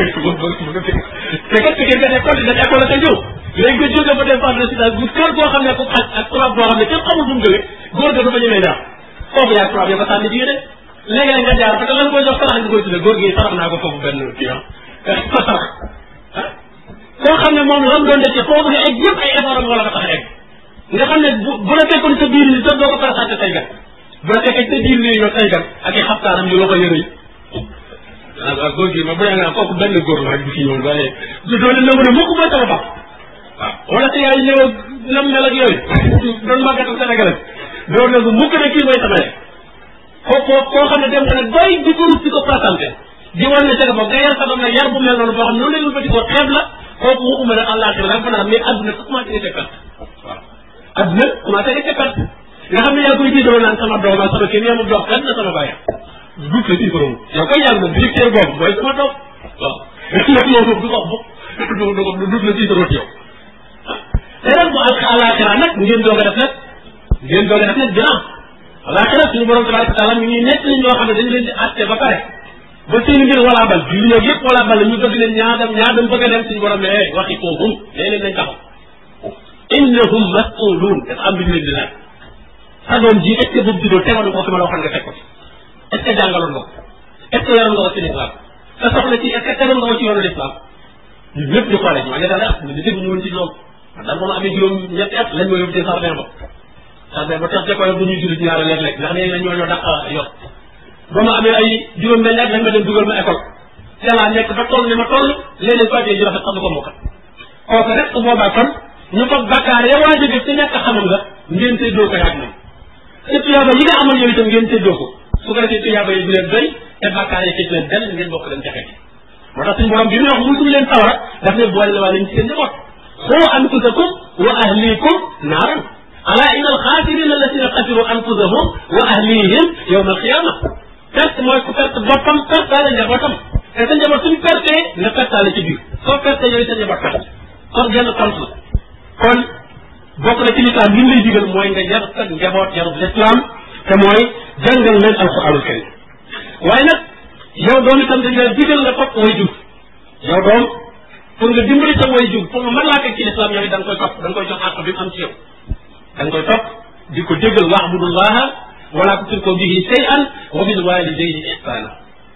te kat pikit nga école dañ école la sa ñëw léegi nga jóge ba dem fan résidence bu kër goo xam ne ko xaj ak tubaab boo xam ne kenn xamul fu mu jóge góor ga dafa ñemee jaar foofu yaa tubaab ya ko sànni jigéen de léegi nga jaar parce que lan koy jox sarax nga koy tuddee góor gi sarax naa ko foofu benn kii ah ko sarax ah koo xam ne moom lam doon def foofu nga egg yëpp ay effort am wala ko tax a egg nga xam ne bu bu la fekkoon sa biir ni sax doo ko présenté say gan bu la fekkee sa biir ni ñoo say gan ak i xaftaanam yu loo ko yëre yi waaw góor gi ma bu nga kooku benn góor la rek bu fi ñëw waaye du doole nangu ne mukk mooy sama baax waaw wala sa yaay ñëw nam mel ak yooyu doon màggatal Sénégal doo nangu mukk ne kii mooy sama yaay kooku koo xam ne dem nga nag bay di ko rut di ko présenté di wan ne sa bopp nga yar sa doom nag yar bu mel noonu boo xam ne noonu la ñu ko xeeb la kooku waxuma ne àllaaxira rek fanaan mais adduna sax commencé effet perte waaw adduna commencé effet perte nga xam ne yaa koy diitaloo naan sama doom ak sama kii mais mu dox kan na sama bàyyi du la ci borom yow koy yàgg moom directeur boobu mooy sama doom waaw nag loolu du ko wax du du du la ci borom yow te nag bu ak àllaaxira nag ngeen doog a def nag ngeen doog a def nag dina àllaaxira suñu borom tabaraka taala mi ngi nekk li ñoo xam ne dañu leen di atte ba pare ba seen mbir wala bal bi ñoo yëpp wala bal ñu bëgg leen ñaa dem ñaa dem bëgg a dem suñu borom ne eh waxi koohum nee leen nañ taxaw innahum mas'uluun dafa am lu ñu leen di laaj sa doom ji est ce que boobu juddoo tegoon ko fi ma la waxoon nga teg ko ci est ce que jàngaloon nga ko est ce que yoroon nga ko ci l'islam sa soxla ci est ce que tegoon nga ko ci yoonu l'islam ñun ñëpp ñu xoolee ma ne daal ah ñu dégg ñu woon ci loolu daal moom amee juróom ñetti at lañ ma yóbbu ci sardin ba sardin ba tax jëkkoy bu ñuy jullit ñaara léeg-léeg ndax léegi la ñoo ñoo dàq yor ba ma amee ay juróom benn at lañ ma dem dugal ma école te laa nekk ba toll ni ma toll léeg-léeg fàttee ji rafet sax du ko mokkal kooku rek su boobaa kon ñu ko bakkaar ya waa jóge ci ñàkk xamam nga ngeen séddoo ko yaag moom te tuyaaba yi nga amoon yow itam ngeen séddoo ko su ko defee tuyaaba yi du leen doy te bakkaar yi ci leen benn ngeen bokk leen jafe moo tax suñu borom bi muy wax musul leen sawara daf ne boole la waa leen ci seen njaboot xoo anfusakum wa ahlikum naaran ala inna alxaasirina alladina xasiru anfusahum wa ahlihim yowma alqiyama perte mooy ku perte boppam perte daal njabootam te sa njaboot suñ pertee nga pertaale ci biir soo pertee yooyu sa njaboot perte kon genn compte la kon bokk na ci lislaam li mu lay digal mooy nga yar sa njaboot yarub lislaam te mooy jàngal leen alquranul karim waaye nag yow doom itam dañ la digal nga topp way jur yow doom pour nga dimbali sa way jur pour nga mën laa teg ci lislaam yow it da nga koy topp da nga koy jox àq bi mu am ci yow da nga koy topp di ko déggal waabudullaha wala tusriku bihi shay'an wa bil walidayni ihsana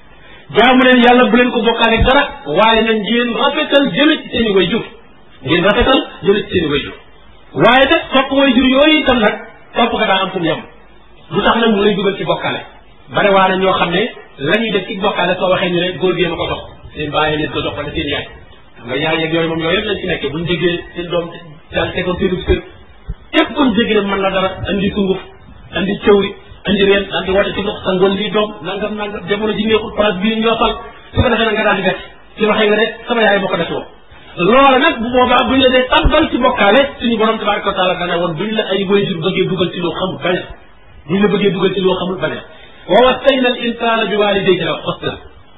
jaamu leen yàlla bu leen ko bokkaale dara waaye nag ngeen rafetal jëme ci seen i way jur ngeen rafetal jëme ci seen i way jur waaye nag topp way jur yooyu itam nag topp nga daa am fu mu yem lu tax nag mu lay dugal ci bokkaale bare waa na ñoo xam ne la ñuy def ci bokkaale soo waxee ñu ne góor gi ma ko dox seen bàyyi leen ko dox wala seen yaay xam nga yaay yeeg yooyu moom yooyu yëpp lañ ci nekkee buñ déggee seen doom daal tegoon seenu sër képp kuñ dégg ne mën na dara andi sunguf andi cëwri andi reen daal di woote ci ndox sa ngoon lii doom nangam nangam jamono ji neexul place bii ñoo fal su ko defee nag nga daal di bett ci waxee nga de sama yaay moo ko defoo loola nag bu boobaa buñ la dee tàbbal ci bokkaale suñu borom tabaraka wa taala dana woon buñ la ay wayjur bëggee dugal ci loo xamul baña buñ la bëggee dugal ci loo xamul baña wa wassayna al insana bi walidayhi la xusna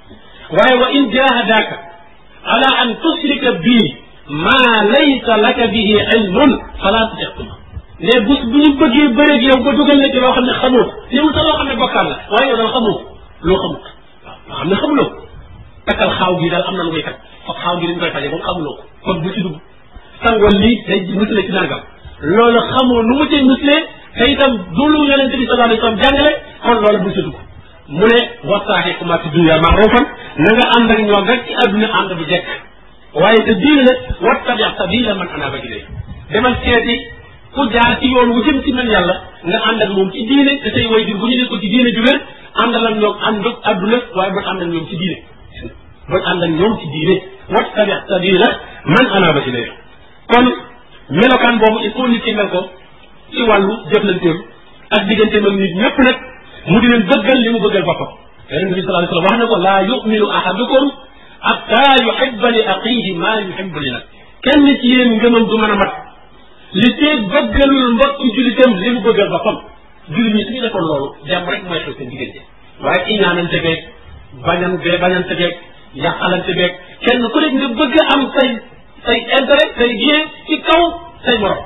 waaye wa in jahadaka ala an tushrika bii ma laysa laka bihi ilmun fala tutixtuma mais bus bu ñu bëggee bëreeg yow ba dugal na ci loo xam ne xamoo ko néewul sax loo xam ne bokkaal la waaye yow daal xamoo ko loo xamut waaw loo xam ne xamuloo ko takkal xaaw gi daal am na lu koy takk foog xaaw gi dañ koy faje moom xamuloo ko kon bu ci dugg sangoon lii day musle ci nangam loolu xamoo nu mu cay muslee te itam du lu yonente bi sallallahu alayhi wa sallam jàngale kon loolu bu ci dugg mu ne wasaaxi kuma fi dunya maarufan na nga ànd ak ñoom rek ci àdduna ànd bu jekk waaye te diine nag wattabi sabila man anaba ilay demal seeti ku jaar ci yoon wu jëm ci man yàlla nga ànd ak moom ci diine te say way jur bu ñu nekkoon ci diine ju wér àndal ak ñoom ànd ak àdduna waaye bul ànd ak ñoom ci diine bul ànd ak ñoom ci diine wattabi sabila man anaba ilay kon melokaan boobu il faut nit ki mel ko ci wàllu jëflanteem ak digganteem ak nit ñëpp nag mu di leen bëggal li mu bëggal boppam yonente bi sallallahu alayhi wasallam wax na ko laa yuminu ahadukum hatta yuhibba li aqihi ma yuhibbu li nag kenn ci yéen ngëmam du mën a mat li tee bëggalul mbokku julitam li mu bëggal boppam jullit ñi suñu defoon loolu jàmm rek mooy xew seen diggante waaye iñaanante beeg bañan bee bañante beeg yàqalante beeg kenn ku nekk nga bëgg am say say intérêt say bien ci kaw say morom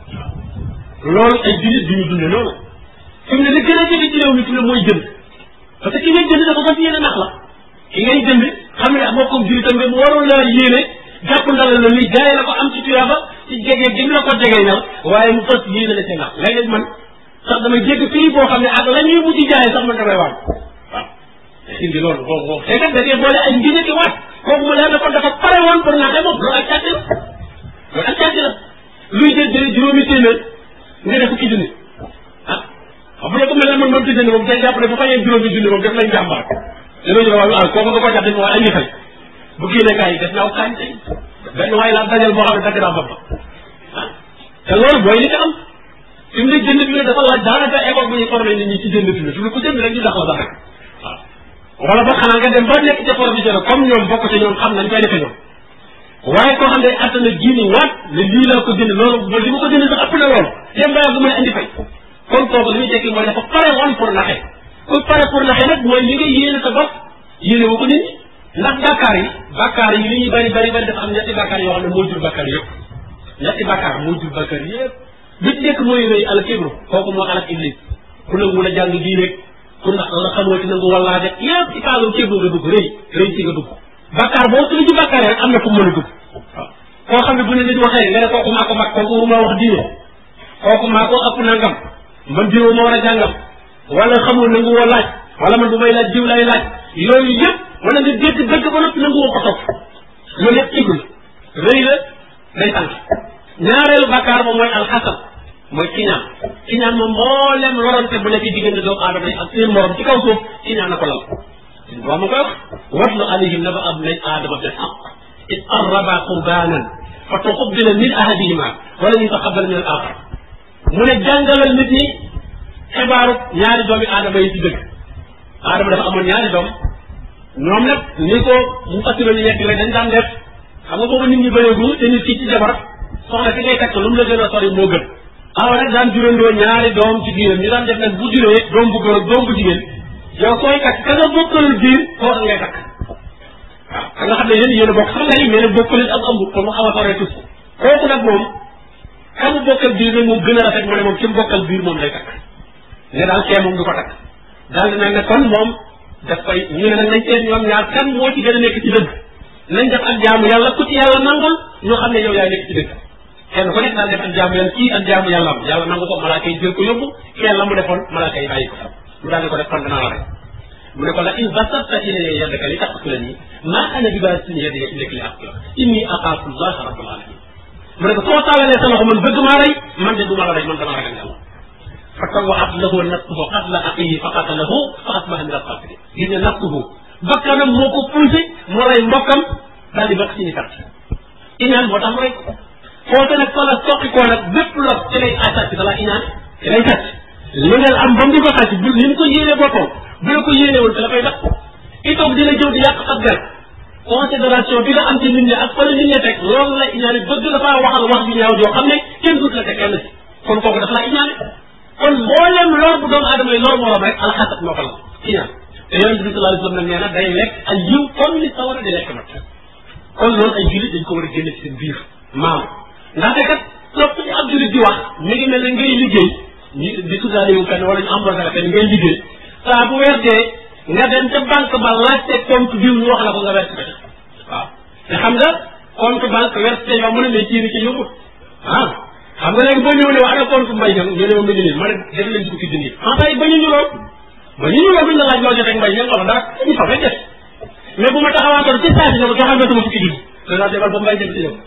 loolu ay jullit du ñu dunde noonu fi mu ne li gën a jege ci réew mi fi mu ne mooy jënd parce que ki ngay jënd dafa fas yéene nax la ki ngay jënd xam ne moo ko jullitam nga mu waroon laa yéene jàpp ndalal la ni jaay la ko am ci tuyaaba ci jege gi mu la ko jegee ñal waaye mu fas yéene la ci nax léeg-léeg man sax damay jégg fii boo xam ne ak la ñuy mujj jaayee sax man damay waan waaw indi loolu boobu boobu te kat da ngay boole ay ngiñe ki waat kooku mu leer na kon dafa pare woon pour naxee moom loolu ak càcc la loolu ak càcc la luy jël jëlee juróomi téeméer nga def fukki junni ah xam nga ko mel ne man man tëjee moom day jàpp ne bu fayee juróomi junni moom def nañ jàmbaar dinañu ne waaw kooku nga ko jàpp dañ waaye añi fay bu génnee kaay yi def naaw kaay tey benn waaye laa dajal boo xam ne dagg naa bopp ah te loolu mooy li ci am fi mu ne jënd bi ne dafa laaj daanaka école bu ñuy formé nit ñi ci jënd fi ne fi mu ne ku jënd rek ñu dax la sax rek waaw wala ba xanaa nga dem ba nekk ca professionnel comme ñoom bokk ca ñoom xam nañ koy defee ñoom waaye koo xam ne attana jiini waat ne lii laa ko jënd loolu ba li ma ko jënd sax ëpp na loolu dem ba bu may andi fay kon kooku li muy tekki mooy dafa pare woon pour naxe ku pare pour naxe nag mooy li nga yéene sa bopp yéene woo ko nit ñi ndax bàkkaar yi bàkkaar yi li ñuy bari bari bari dafa am ñetti bàkkaar yoo xam ne moo jur bàkkaar yëpp ñetti bàkkaar moo jur bàkkaar yëpp bi ci nekk mooy rëy al kibru kooku moo alak iblis ku nangu la jàng diine ku ndax la xamoo ci nangu wallaa def yëpp ci kaalum kibru nga dugg rëy rëy ci nga dugg bàkkaar boo tudd ci bàkkaar rek am na fu mu mën a dugg waaw koo xam ne bu ne nit waxee nga ne kooku maa ko mag kooku ma wax diine kooku maa ko ëpp nangam man diw ma war a jàngam wala xamul nangu woo laaj wala man bu may laaj diw lay laaj yooyu yëpp wala nga dégg dëgg ba noppi nangu woo ko topp loolu yëpp igul rëy la day tànk ñaareelu bàkkaar ba mooy alxasad mooy kiñaan kiñaan moom mboolem lorante bu nekk diggante doomu aadama yi ak seen morom ci kaw suuf kiñaan na ko lal waa ma koy wax watlu alayhim naba abnay aadama bil haqq id qarraba qurbanan fa tuqubila min ahadihima wala yutaqabal min al axar mu ne jàngalal nit ñi xibaaru ñaari doomi aadama yi ci dëgg aadama dafa amoon ñaari doom ñoom nag ni ko mu fassiro ñu nekk rek dañ daan def xam nga boobu nit ñi bëreegu te nit ki ci jabar soxna fi ngay takk lu mu la gën a sori moo gën awa nag daan jurandoo ñaari doom ci biiram ñu daan def nag bu juree doom bu góor ak doom bu jigéen yow sooy takk ka nga bokkalul biir koo ngay takk ka nga xam ne yéen yéen a bokk sax nga ni mais nag bokk leen am ëmb kon mu xaw a soree tuuti kooku nag moom kamu bokkal biir nag moom gën a rafet mu ne moom ki mu bokkal biir moom lay takk ne daal kee moom du ko takk daal di nag ne kon moom daf koy ñu ne nag nañ seet ñoom ñaar kan moo ci gën a nekk ci dëgg nañ def ak jaamu yàlla ku ci yàlla nangul ñoo xam ne yow yaay nekk ci dëgg kenn ku nekk daal def ak jaamu yàlla kii ak jaamu yàlla am yàlla nangu ko malaaka yi jël ko yóbbu kenn la mu defoon malaaka yi bàyyi ko fa mu daal di ko def kon danaa la rek mu ne ko la in basatta ilayya yadaka li taqtulani ma ana bi baasitin yadiya ilayka li aqtulaka inni axaafu llaha rabbal alamin mu ne ko soo taalalee sa loxo man bëgg maa rey man de du ma la rey man dama ragal yàlla fa tawwaat lahu nafsuhu qatla axihi fa qatalahu fa asbaha min alxaasirin gis nga nafsuhu bakkanam moo ko poussé mu rey mbokkam daal di bokk ci ñu perte iñaan moo tax mu rey ko foofu nag fa la soqi koo nag bépp lot ci lay sàcc da la iñaan ci lay sàcc li nga am ba mu di ko sàcc bu ni mu ko yéene boppam bu la ko yéenewul te la koy def itoog dina jëw di yàq ab der considération bi nga am ci nit ñi ak fa la nit ñi teg loolu la iñaane bëgg dafaa waxal wax ju ñaaw joo xam ne kenn dut la te kenn si kon kooku dafa la iñaane kon mboolem lor bu doomu aadama yi lor morom rek alxasat moo ko la iñaan te yonente bi sallallahu alayhi wasallam nee na day lekk ay yiw comme ni sawara di lekk nag kon loolu ay jullit dañ ko war a génne ci seen biir maam ndaxte kat topp ci ab jullit di wax mi ngi mel ne ngay liggéey ñu di tuddaale yu fenn wala ñu embauché la fenn ngay liggéey saa bu weer dee nga dem ca banque ba laajte compte biw ñu wax la ko nga verse ko waaw te xam nga compte banque verse te yow mën a mais ciiri ci yóbbu ah xam nga léegi boo ñëw ne wax ana compte mbay ñang ñu ne ma mi ngi nii ma ne def leen fukki junni en fait ba ñu ñu lool ba ñu ñu lool duñ la laaj loo jotee mbay ñang wala dara ñu fa fay def mais bu ma taxawaatoon ci saa si ne ko joxal ma sama fukki junni danaa demal ba mbay ñang ci ñëw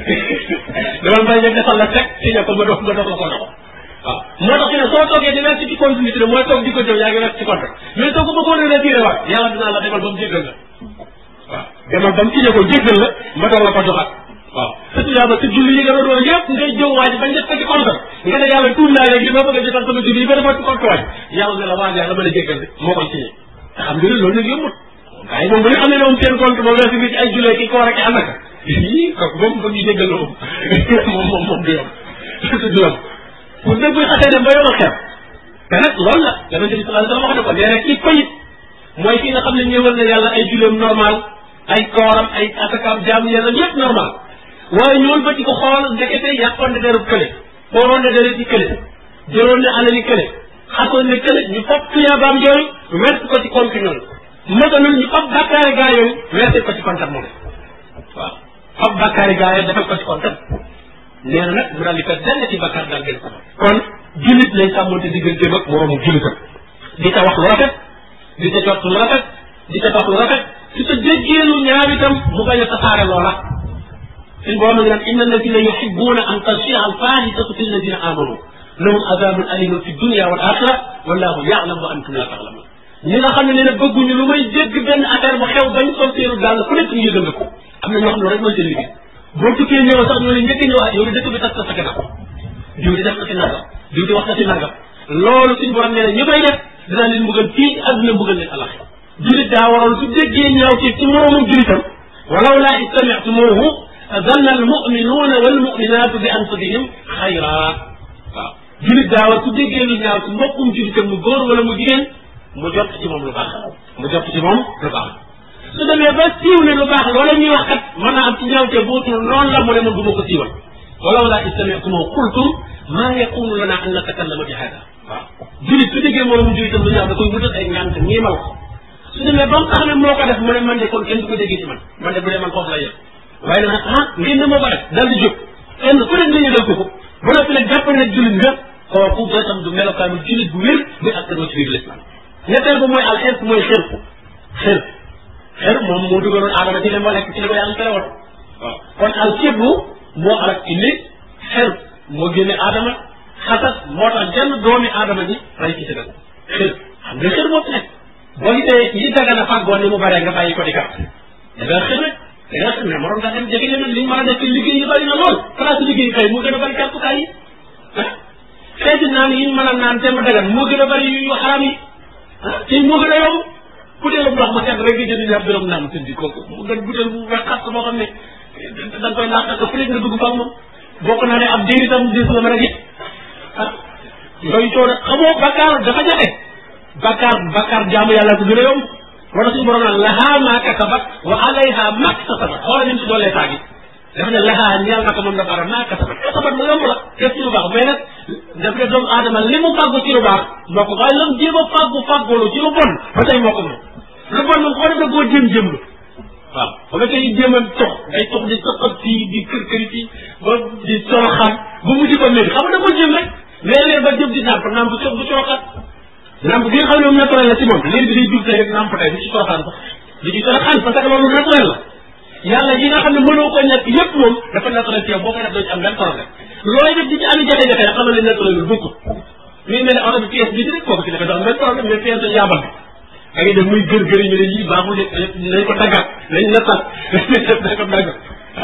demal mbay ñang defal la teg ci ne ko ma dox ma dox la ko dox waaw moo tax fi ne soo toogee di verse ci continuité mooy toog di ko jëw yaa ngi verse ci compte mais soo ko bëggoon a retiré waat yàlla dinaa la demal ba mu jéggal la waaw demal ba mu signé ko jéggal la ma doog la ko joxaat waaw surtout yàlla sa julli yi nga doon doon yëpp ngay jëw waaj bañ def ko ci compte nga ne yàlla tuur naa léegi ma bëgg a jotal sama julli yi ba defal ci compte waaj yàlla ne la waaj yàlla ma la jéggal de moo koy signé te xam nga ne loolu nag yombut waaye moom bu ñu xam ne moom seen compte moom verse bi ci ay jullee ki koor ak i amaka ii kooku moom bëgg ñu jéggal la moom moom moom moom du yomb du yomb pour dëgg buy xasee dem ba yomal xew te nag loolu la yonente bi sallallahu alayhi wasallam wax na ko nee na ci payit mooy ki nga xam ne ñëwal na yàlla ay juleem normal ay kooram ay asakaam jaamu yàlla yëpp normal waaye ñëwal ba ci ko xool ndekete yàqoon ne derub kële xooloon ne deret ci kële jëloon ne alali kële xasoon ne kële ñu fop tuyaabaam yooyu wert ko ci compte ñoom matanul ñu fop bàkkaari gaa yooyu werse ko ci compte moom waaw fop bàkkaari gaa yooyu defal ko ci compte nee na nag mu daal di ko dell ci bakkaar daal gën ko kon jullit lay sàmmonte digganteem ak moroomu jullitam di ca wax lu rafet di ca jot lu rafet di ca dox lu rafet su ca déggee lu ñaaw itam mu bañ a tasaare loola suñ boo ma ngi naan inna alladina yuhibbuna an tashia al fahishatu fi alladina amanu lahum azabun alimun fi dunia wal axira wallahu yaalam wa antum la taalamun ñi nga xam ne nee na bëgguñu lu may dégg benn affaire bu xew bañ sol seenu dàll ku nekk ñu yëgal ko am na ñoo xam ne rek mooy seen liggéey boo tukkee ñëw sax ñoo ne njëkk ñëwaat yow di dëkk bi tas na sa gannaaw diw di def na ci nangam diw di wax na ci nangam loolu suñu borom nee na ñu koy def dinaa leen mbugal fii àdduna mbugal leen alax julit daa waroon su déggee ñaaw ci ci moroomum julitam walaw laa istamictumuhu zanna almuminuuna walmuminatu bi anfusihim xayra waaw julit daa war su déggee lu ñaaw ci mbokkum julitam mu góor wala mu jigéen mu jot ci moom lu baax mu jot ci moom lu baax su demee ba siiw ne lu baax loola ñuy wax kat mën naa am ci ñaawte bootul noonu la mu ne man du ma ko siiwal walaw laa istamictumoo qultum maa yaqulu lana an natakallama bi hada waaw julit su déggee moom julitam lu ñaaw da koy wutal ay ngant ñiimal ko su demee ba mu tax ne moo ko def mu ne man de kon kenn du ko déggee ci man man de bu dee man foofu la yem waaye nag ah ngeen ne moo ko def dal di jóg kenn ku nekk nañu def ko ko ba noppi nag jàpp ne julit nga kooku ba tam du melokaanu julit bu wér muy askanoo ci biir l'islam ñetteel ba mooy al xeet mooy xër xër xër moom moo dugaloon aadama ci dem ba lekk ci li ko yàlla tere woon waaw kon al kibru moo alak indi xër moo génne aadama xasas moo tax jenn doomi aadama ji ray ci sëgal xër xam nga xër moo fi nekk boo gisee yi daga na fàggoon ni mu baree nga bàyyi ko di gàtt da nga xër rek da nga xam ne moroom nga dem jege leen li ñu mën a def ci liggéey yi bari na lool place liggéey kay moo gën a bari kàttukaay yi ah xeeti naan yi ñu mën a naan te mu dagan moo gën a bari yu xaram yi ah te moo gën a yomb butéelu ndox ma sedd rek nga jënd ñaar dërëm naan tëddi kooku mu gën butéel bu wex xat boo xam ne da nga koy naan ko fu nekk nga dugg fa ak moom bokk naa ne ab diir itam dis la mën a gis ah yooyu coono xamoo bakkaar dafa jafe bakkaar bakkaar jaamu yàlla ko gën a yomb moo tax suñu borom naan lahaa maa kasabat wa alayha maktasabat xoola ni mu si doolee taagi dafa ne lahaa ñeel na ko moom dafa ara maa kasabat kasabat lu yomb la def ci lu baax mais nag daf ne doomu aadama li mu fàggu ci lu baax moo ko waaye lam jéem a fàggu fàggoolu ci lu bon ba tey moo ko moom lu bon moom xoo def da koo jéem jéem lu waaw ba nga koy jéem a tox day tox di saqat fii di kër këri fii ba di soroxaan ba mu di ko métti xam nga da ko jéem rek mais léegi ba jëm di nàmp nàmp bu bu soroxaat nàmp bi nga xam ne moom naturel la ci moom léegi bi day jub tey rek nàmp tey du ci soroxaan sax di ci soroxaan parce que loolu naturel la yàlla yi nga xam ne mënoo ko ñàkk yépp moom dafa naturel ci yow boo koy def doo ci am benn problème looy def di ci ami jafe-jafe rek xamal ne naturel lu bokkut muy mel ne oto bi pièce bi rek kooku ci nekk doo am benn problème mais pièce dañ yaabal da ngay def muy gër gër yi ñu ne lii baaxul de nañ ko tàggat nañ nattal nañ ko tàggat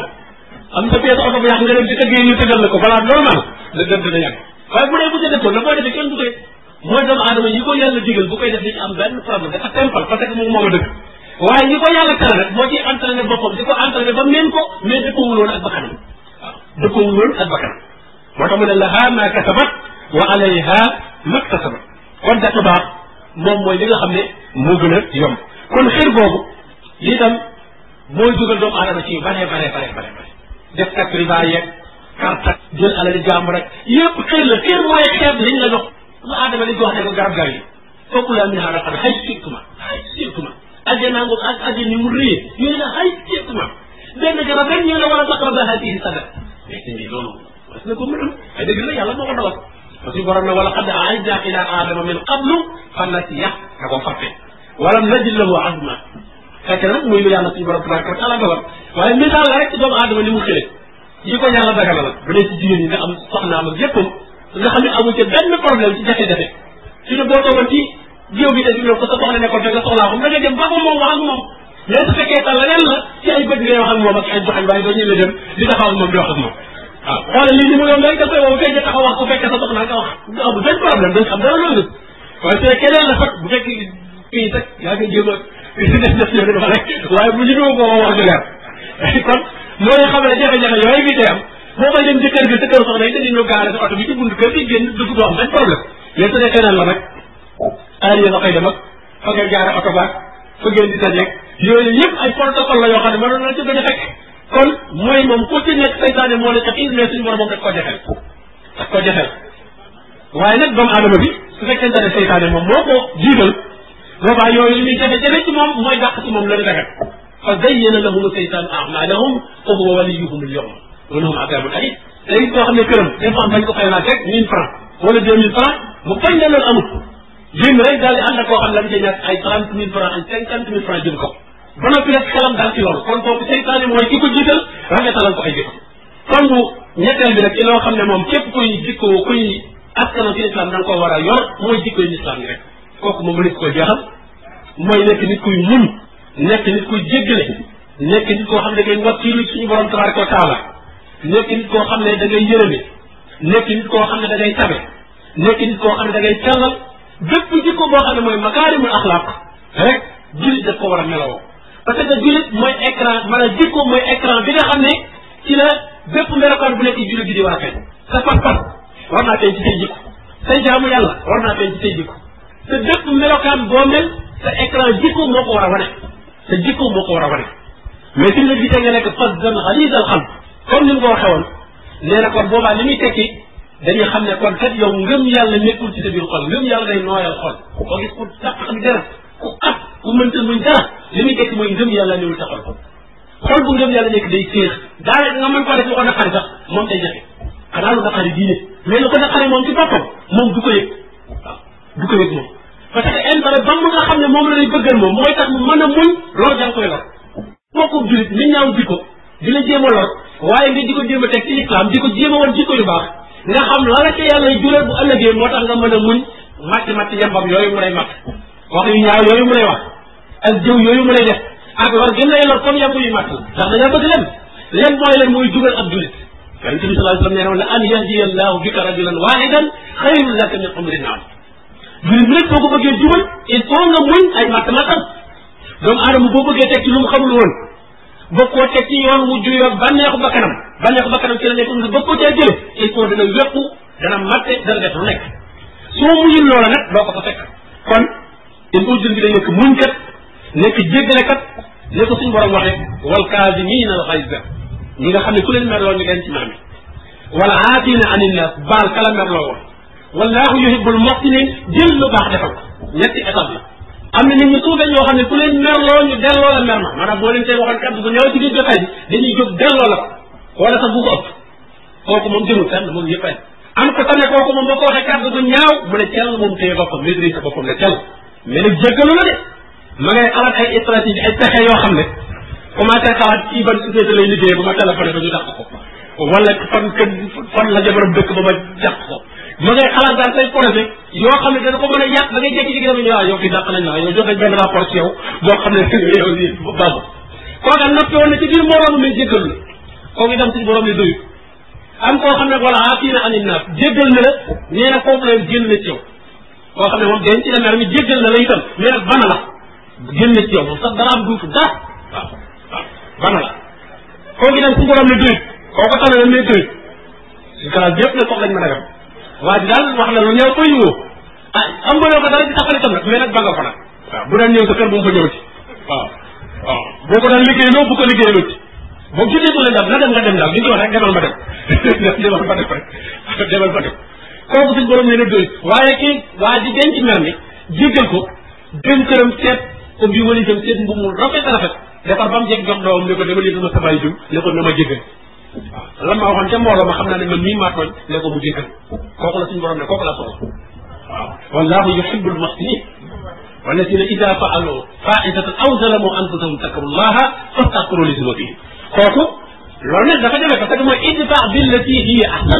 am sa pièce oto bu yàq nga dem ci tëggee ñu tëggal la ko balaa normal la gën dina yàgg waaye bu dee bu ca defoon la koy defee kenn du koy mooy doomu aadama yi ko yàlla digal bu koy def di ci am benn problème dafa simple parce que moom moom a dëgg waaye ñi ko yàlla tere rek moo ciy entraîné boppam di ko entraîné ba meen ko mais dëppawul woon ak bakkanam waaw dëppawul woon ak bakkanam moo tax mu ne laha ma kasabat wa alayha maktasabat kon def baax moom mooy li nga xam ne moo gën a yomb kon xir boobu lii tam mooy dugal doomu aadama ci bare bare bare bare bare def kat riba yeeg carte jël alali jàmm rek yëpp xir la xir mooy xeeb liñ la jox lu aadama li jox ne ko garab gar yi foofu laa min xaaral xam xay surtuma xay surtuma ajjanaa ngoog ak ajjan ni mu rëyee ñu ne la xay surtuma benn garab rek ñu la war a taqraba hadihi sadaq mais sëñ bi loolu parce que ko mën am ay dëgg la yàlla moo ko dogal parce que borom ne wala qad ahidna ila adama min qablu fa nasiya da ko fàtte walam najid lahu azma fekk nag muy lu yàlla suñu borom tabaraka wa taala dogal waaye misaal la rek ci doomu aadama ni mu xëre yi ko yàlla dagala la bu dee ci jigéen ñi nga am soxnaam ak yéppam nga xam ne amu ci benn problème ci jafe-jafe su ne boo toogoon ci jiw bi te di ko sa soxna nekkoon te nga soxlaa xam da nga dem ba ko moom wax ak moom mais su fekkee tal leneen la ci ay bët ngay wax ak moom ak ay joxañ waaye doo ñëwee dem di taxaw ak moom di wax ak moom waaw xoolal lii ni mu yoon rek da koy woo fekk taxaw wax ko fekk sa soxna nga wax amul benn problème dañ xam dara loolu waaye su keneen la sax bu fekk kii sax yaa ngi jéem a si def def yoon dafa rek waaye bu ñu ko koo wax ju leer kon moo lay xam ne jafe-jafe yooyu ngi tey am boo koy dem ci kër gi sa kër soxna yi te ñu gaare sa oto bi ci bunt kër gi génn dugg doo am benn problème mais su dee keneen la rek aar yéen a koy dem ak fa ngay gaare oto baag fa ngeen di tajeeg yooyu yëpp ay protocole la yoo xam ne mënoon na ci bañ a fekk kon mooy moom ku ci nekk saytaane moo la tax mais suñu borom moom daf ko jafeel daf ko jafeel waaye nag doomu aadama bi su fekkente ne saytaane moom moo ko jiital boobaa yooyu li muy jafe-jafe ci moom mooy dàq ci moom la dagat fa zayyana lahum saytaanu a'malahum fa huwa waliyuhum al-yawma wa lahum adabun alim léegi koo xam ne këram dafa am bañ ko fay laaj rek mille francs wala deux mille francs mu bañ ne loolu amul génn rek daal di ànd ak koo xam ne dañ cee ñàkk ay trente mille francs ay cinquante mille francs jël ko ba noppi nag xelam daal ci loolu kon kooku seytaane mooy ki ko jiital rafetalal ko ay jikko kon bu ñetteel bi nag ci loo xam ne moom képp kuy jikko kuy askano ci islam da nga koo war a yor mooy jikko yi islam yi rek kooku moom mënees ko jeexal mooy nekk nit kuy muñ nekk nit kuy jéggale nekk nit koo xam ne da ngay wakkiilu suñu borom tabaraka wa taala nekk nit koo xam ne da ngay yërëme nekk nit koo xam ne da ngay tabe nekk nit koo xam ne da ngay sellal bépp jikko boo xam ne mooy makaarimul axlaaq rek jullit daf ko war a melawoo parce que jullit mooy écran maanaam jikko mooy écran bi nga xam ne ci la bépp melokaan bu nekk jullit bi di war a feeñ sa pas-pas war naa feeñ ci say jikko say jaamu yàlla war naa feeñ ci say jikko te bépp melokaan boo mel sa écran jikko moo ko war a wane sa jikko moo ko war a wane mais suñ la gisee nga nekk fasdan xalisal xam comme ni mu ko waxee woon nee na kon boobaa li muy tekki dañuy xam ne kon kat yow ngëm yàlla nekkul ci sa biir xol ngëm yàlla day nooyal xol koo gis ku taq ak dara ku at ku mënta muñ dara li muy tekki mooy ngëm yàlla newul sa xol xol bu ngëm yàlla nekk day féex daanaka nga mën koo def lu ko naqari sax moom day jafe xanaa lu naqari diine mais lu ko naqari moom ci boppam moom du ko yëg waaw du ko yëg moom parce que intérêt ba mu nga xam ne moom la lay bëggal moom mooy tax mu mën a muñ loolu da nga koy lor bokku julit ni ñaaw jikko di la jéem a lor waaye nga di ko jéem a teg ci islam di ko jéem a woon jikko yu baax nga xam la la ca yàlla jural bu ëllëgee moo tax nga mën a muñ matt matt yambam yooyu mu lay matt wax yu ñaaw yooyu mu lay wax ak jëw yooyu mu lay def ak lor gën lay lor comme yamb yu matt ndax dañaa bëgg lem lem mooy leen mooy jugal ab julit yonente bi sallallahu alayhi wasallam nee na la an yahdiya allahu bika rajulan wahidan xayrun laka min umri naam julit bi nag boo ko bëggee jubal il faut nga muñ ay matt mattam doomu aadama boo bëggee teg ci lu mu xamul woon bëgg koo teg ci yoon wu juyoog bànneexu bakkanam bànneexu bakkanam ci la nekk nga bëgg ko cee jële il faut dana wéqu dana matte dana def lu nekk soo muñul loola nag doo ko fa fekk kon il faut jël bi day nekk muñkat nekk jéggalekat ne ko suñu borom waxee wal kaazimiina al xayza ñi nga xam ne ku leen merloo ñu leen ci maami wala aafina anin nas baal kala merloo woon wallahu yuhibbul muhsinin jël lu baax defal ko ñetti étape la am na nit ñu suufee ñoo xam ne ku leen merloo ñu delloo la mer ma maanaam boo leen tey waxoon kaddu bu ñëw ci biir jotaay bi dañuy jóg delloo la ko wala sax bu ko ëpp kooku moom jëmul fenn moom yëpp am ko tane kooku moom boo ko waxee kaddu bu ñaaw mu ne cell moom téye boppam maîtrise boppam ne cell mais nag jéggalu la de ma ngay xalaat ay stratégie ay pexe yoo xam ne commencé xalaat ci ban société lay liggéey ba ma téléphoné ba ñu dàq ko wala fan kën fan la jabaram dëkk ba ma dàq ko ma ngay xalaat daal say projet yoo xam ne dana ko mën a yàq da ngay jékki-jékki dama ñu waaw yow fi dàq nañ la yow jox nañ benn rapport ci yow boo xam ne yow nii baaxul kooka noppi woon na ci biir moroom mais jéggalu la kooku itam suñu borom ne doyu am koo xam ne wala aafina anin naas jéggal na la nee na foofu la génn na ci yow koo xam ne moom denc la mer mi jéggal na la itam mais nag bana la génn na ci yow moom sax dara am duutu dara waaw waaw bana la kooku itam suñu borom ne doyut kooku tane la mais doyut si classe bi yëpp ne soxlañ mën a yem waa ji daal wax la lu ñëw koy woo ah am nga yoo ko dara ci taxali tam nag mais nag ba nga ko nag waaw bu daan ñëw sa kër bu mu fa ñëw ci waaw waaw boo ko daan liggéey loo bu ko liggéey loo ci boobu jotee ko leen daal na dem nga dem daal li ñu wax rek demal ma dem demal ma dem rek demal ma dem kooku suñ borom nee na doy waaye kii waa ji denc mer mi jéggal ko dem këram seet ko bii wala itam seet mbubb mu rafet a rafet defar ba mu jeg jox doomam ne ko dama yëgal ma sa bàyyi jum ne ko na ma jéggal waaw lan ma waxoon ca mbooloo ma xam naa ne man mii maa tooñ ne ko mu jéggal kooku la suñu borom ne kooku la soxla waaw wallahu yuhibbul muhsinin walladina ida faalu faisatan aw zalamu anfusahum takaru llaha fastaghfiru li zunubihim kooku loolu nag dafa demee parce que mooy idfa billati hiya ahsan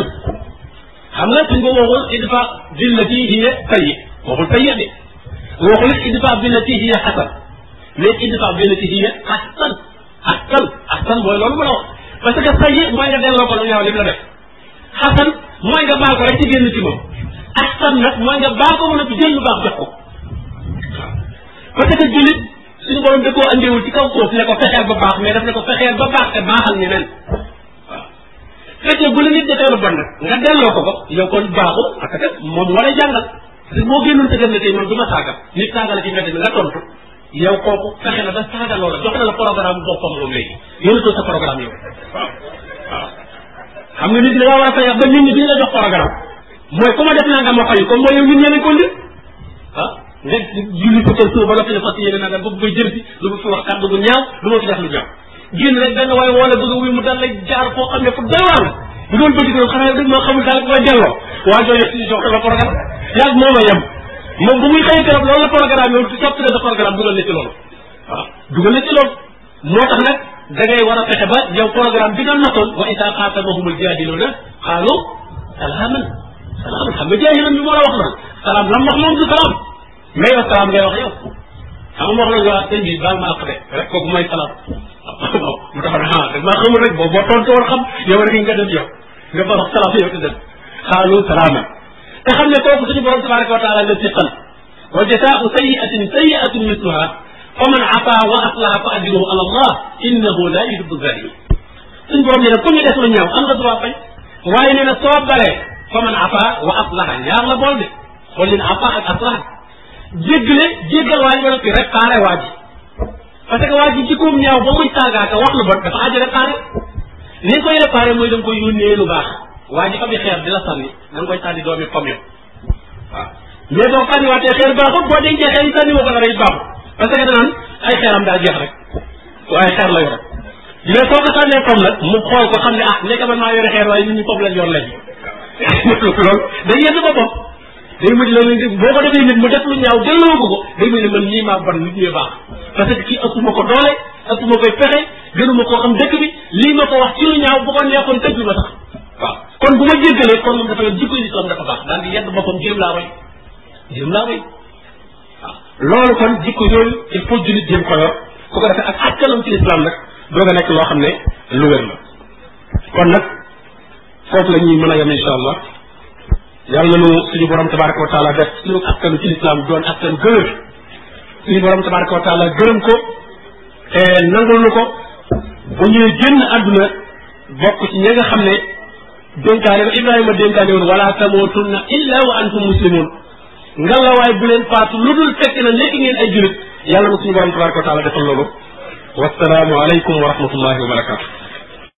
xam nga suñ ko waxul idfa billati hiya sayyi waxul sayyi de waxul idfa billati hiya hasan mais idfa billati hiya ahsan ahsan ahsan mooy loolu ma la wax parce que sayyi mooy nga delloo ko lu ñaaw li mu la def hasan mooy nga baal ko rek ci génn ci moom ahsan nag mooy nga baal ko mën a jël lu baax jox ko parce que jullit suñu borom da koo andiwul ci kaw suuf ne ko fexeel ba baax mais daf ne ko fexeel ba baax te baaxal ñeneen waaw fekkee bu la nit defee lu bon nag nga delloo ko ko yow kon baaxu parce que moom war a jàngal parce que moo génnoon te dem ne tey man du ma saaga nit saaga la ci mbedd mi nga tontu yow kooku fexe na ba saaga loola jox na la programme boppam moom léegi yónnatoo sa programme yow waaw waaw xam nga nit ñi da ngaa war a fexe ba nit ñi bi ñu la jox programme mooy ku ma def naa nga ma fayu comme mooy yow nit ñeneen ko ndir ah nga julli ko kër suba ba noppi ne fas yéene naa bëgg koy jël si du ma fi wax kàddu gu ñaaw du ma fi def lu ñaaw génn rek benn waaye wala bëgg a wuy mu daal lay jaar foo xam ne fu doy waar la bu doon bëgg doon xanaa dëgg moo xamul daal koy delloo waa jooju si jox la programme yaag moom a yem moom bu muy xëy keroog loolu la programme yow ci soppi na sa programme dugal na ci loolu waaw dugal na ci loolu moo tax nag da ngay war a fexe ba yow programme bi nga notoon wa isa xaatamahumul jaadiluuna xaalu salaaman salaaman xam nga jaahilan bi moo la wax loolu salaam lam wax moom du salaam mais yow salaam ngay wax yow xam nga wax la nga sëñ bi baal ma àq de rek kooku mooy salaam waaw mu tax na ah maa xamul rek boo boo tontu woon xam yow rek nga def yow nga ba wax salaam yow te dem xaalu salaama te xam ne kooku suñu borom tabaraka wa taala la siqal wa jasaau sayiatin sayiatun misluha fa man afa wa aslaha fa ajruhu ala allah innahu la yuhibbu zalimin suñu borom nee na ku ñu def lu ñaaw am nga droit bañ waaye nee na soo baree fa man afa wa aslaha ñaar la bool de xool leen afa ak aslaha jéggale jéggal waa ji ba noppi réparé waa ji parce que waa ji jikkoom ñaaw ba muy saagaaka wax lu bon dafa aajo réparé ni nga koy réparé mooy da nga koy yónnee lu baax waa ji fa bi xeer di la sànni da nga koy sànni doomi pom yow waaw mais boo sànniwaatee xeer baaxut boo dencee xeer yi sànni woo ko dara it baaxut parce que danaan ay xeeram daa jeex rek waaye xeer la yor mais soo ko sànnee pom nag mu xool ko xam ne ah nekk man maa yore xeer waaye nit ñi pom lañ yor léegi loolu day yedd boppam day mujj loolu boo ko defee nit mu def lu ñaaw delloo ko ko day mujj ne man ñii maa bon nit ñee baax parce que kii ëpp ma ko doole ëpp ma koy pexe gënuma koo xam dëkk bi lii ma ko wax ci lu ñaaw bu ko neexoon tëj ma sax waaw kon bu ma jéggalee kon moom dafa yor jikko islam dafa baax daal di yedd boppam jéem laa way jéem laa way waaw loolu kon jikko yooyu il faut jullit jéem ko yor ku ko defee ak askanam ci islam nag doog a nekk loo xam ne lu wér la kon nag foofu la ñuy mën a yem incha allah yàlla nu suñu borom tabaraka wa taala def suñu askanu ci lislaam doon askan gërëm suñu borom tabaraka wa taala gërëm ko te nangul nu ko bu ñuy génn àdduna bokk ci ñi nga xam ne dénkaane ba ibrahima dénkaane woon wala tamootunna illa wa antum muslimun ngalawaay bu leen faatu lu dul fekk na nekk ngeen ay julit yàlla na suñu borom tabaraka wa taala defal loolu wasalaamu aleykum wa rahmatullahi wa barakatu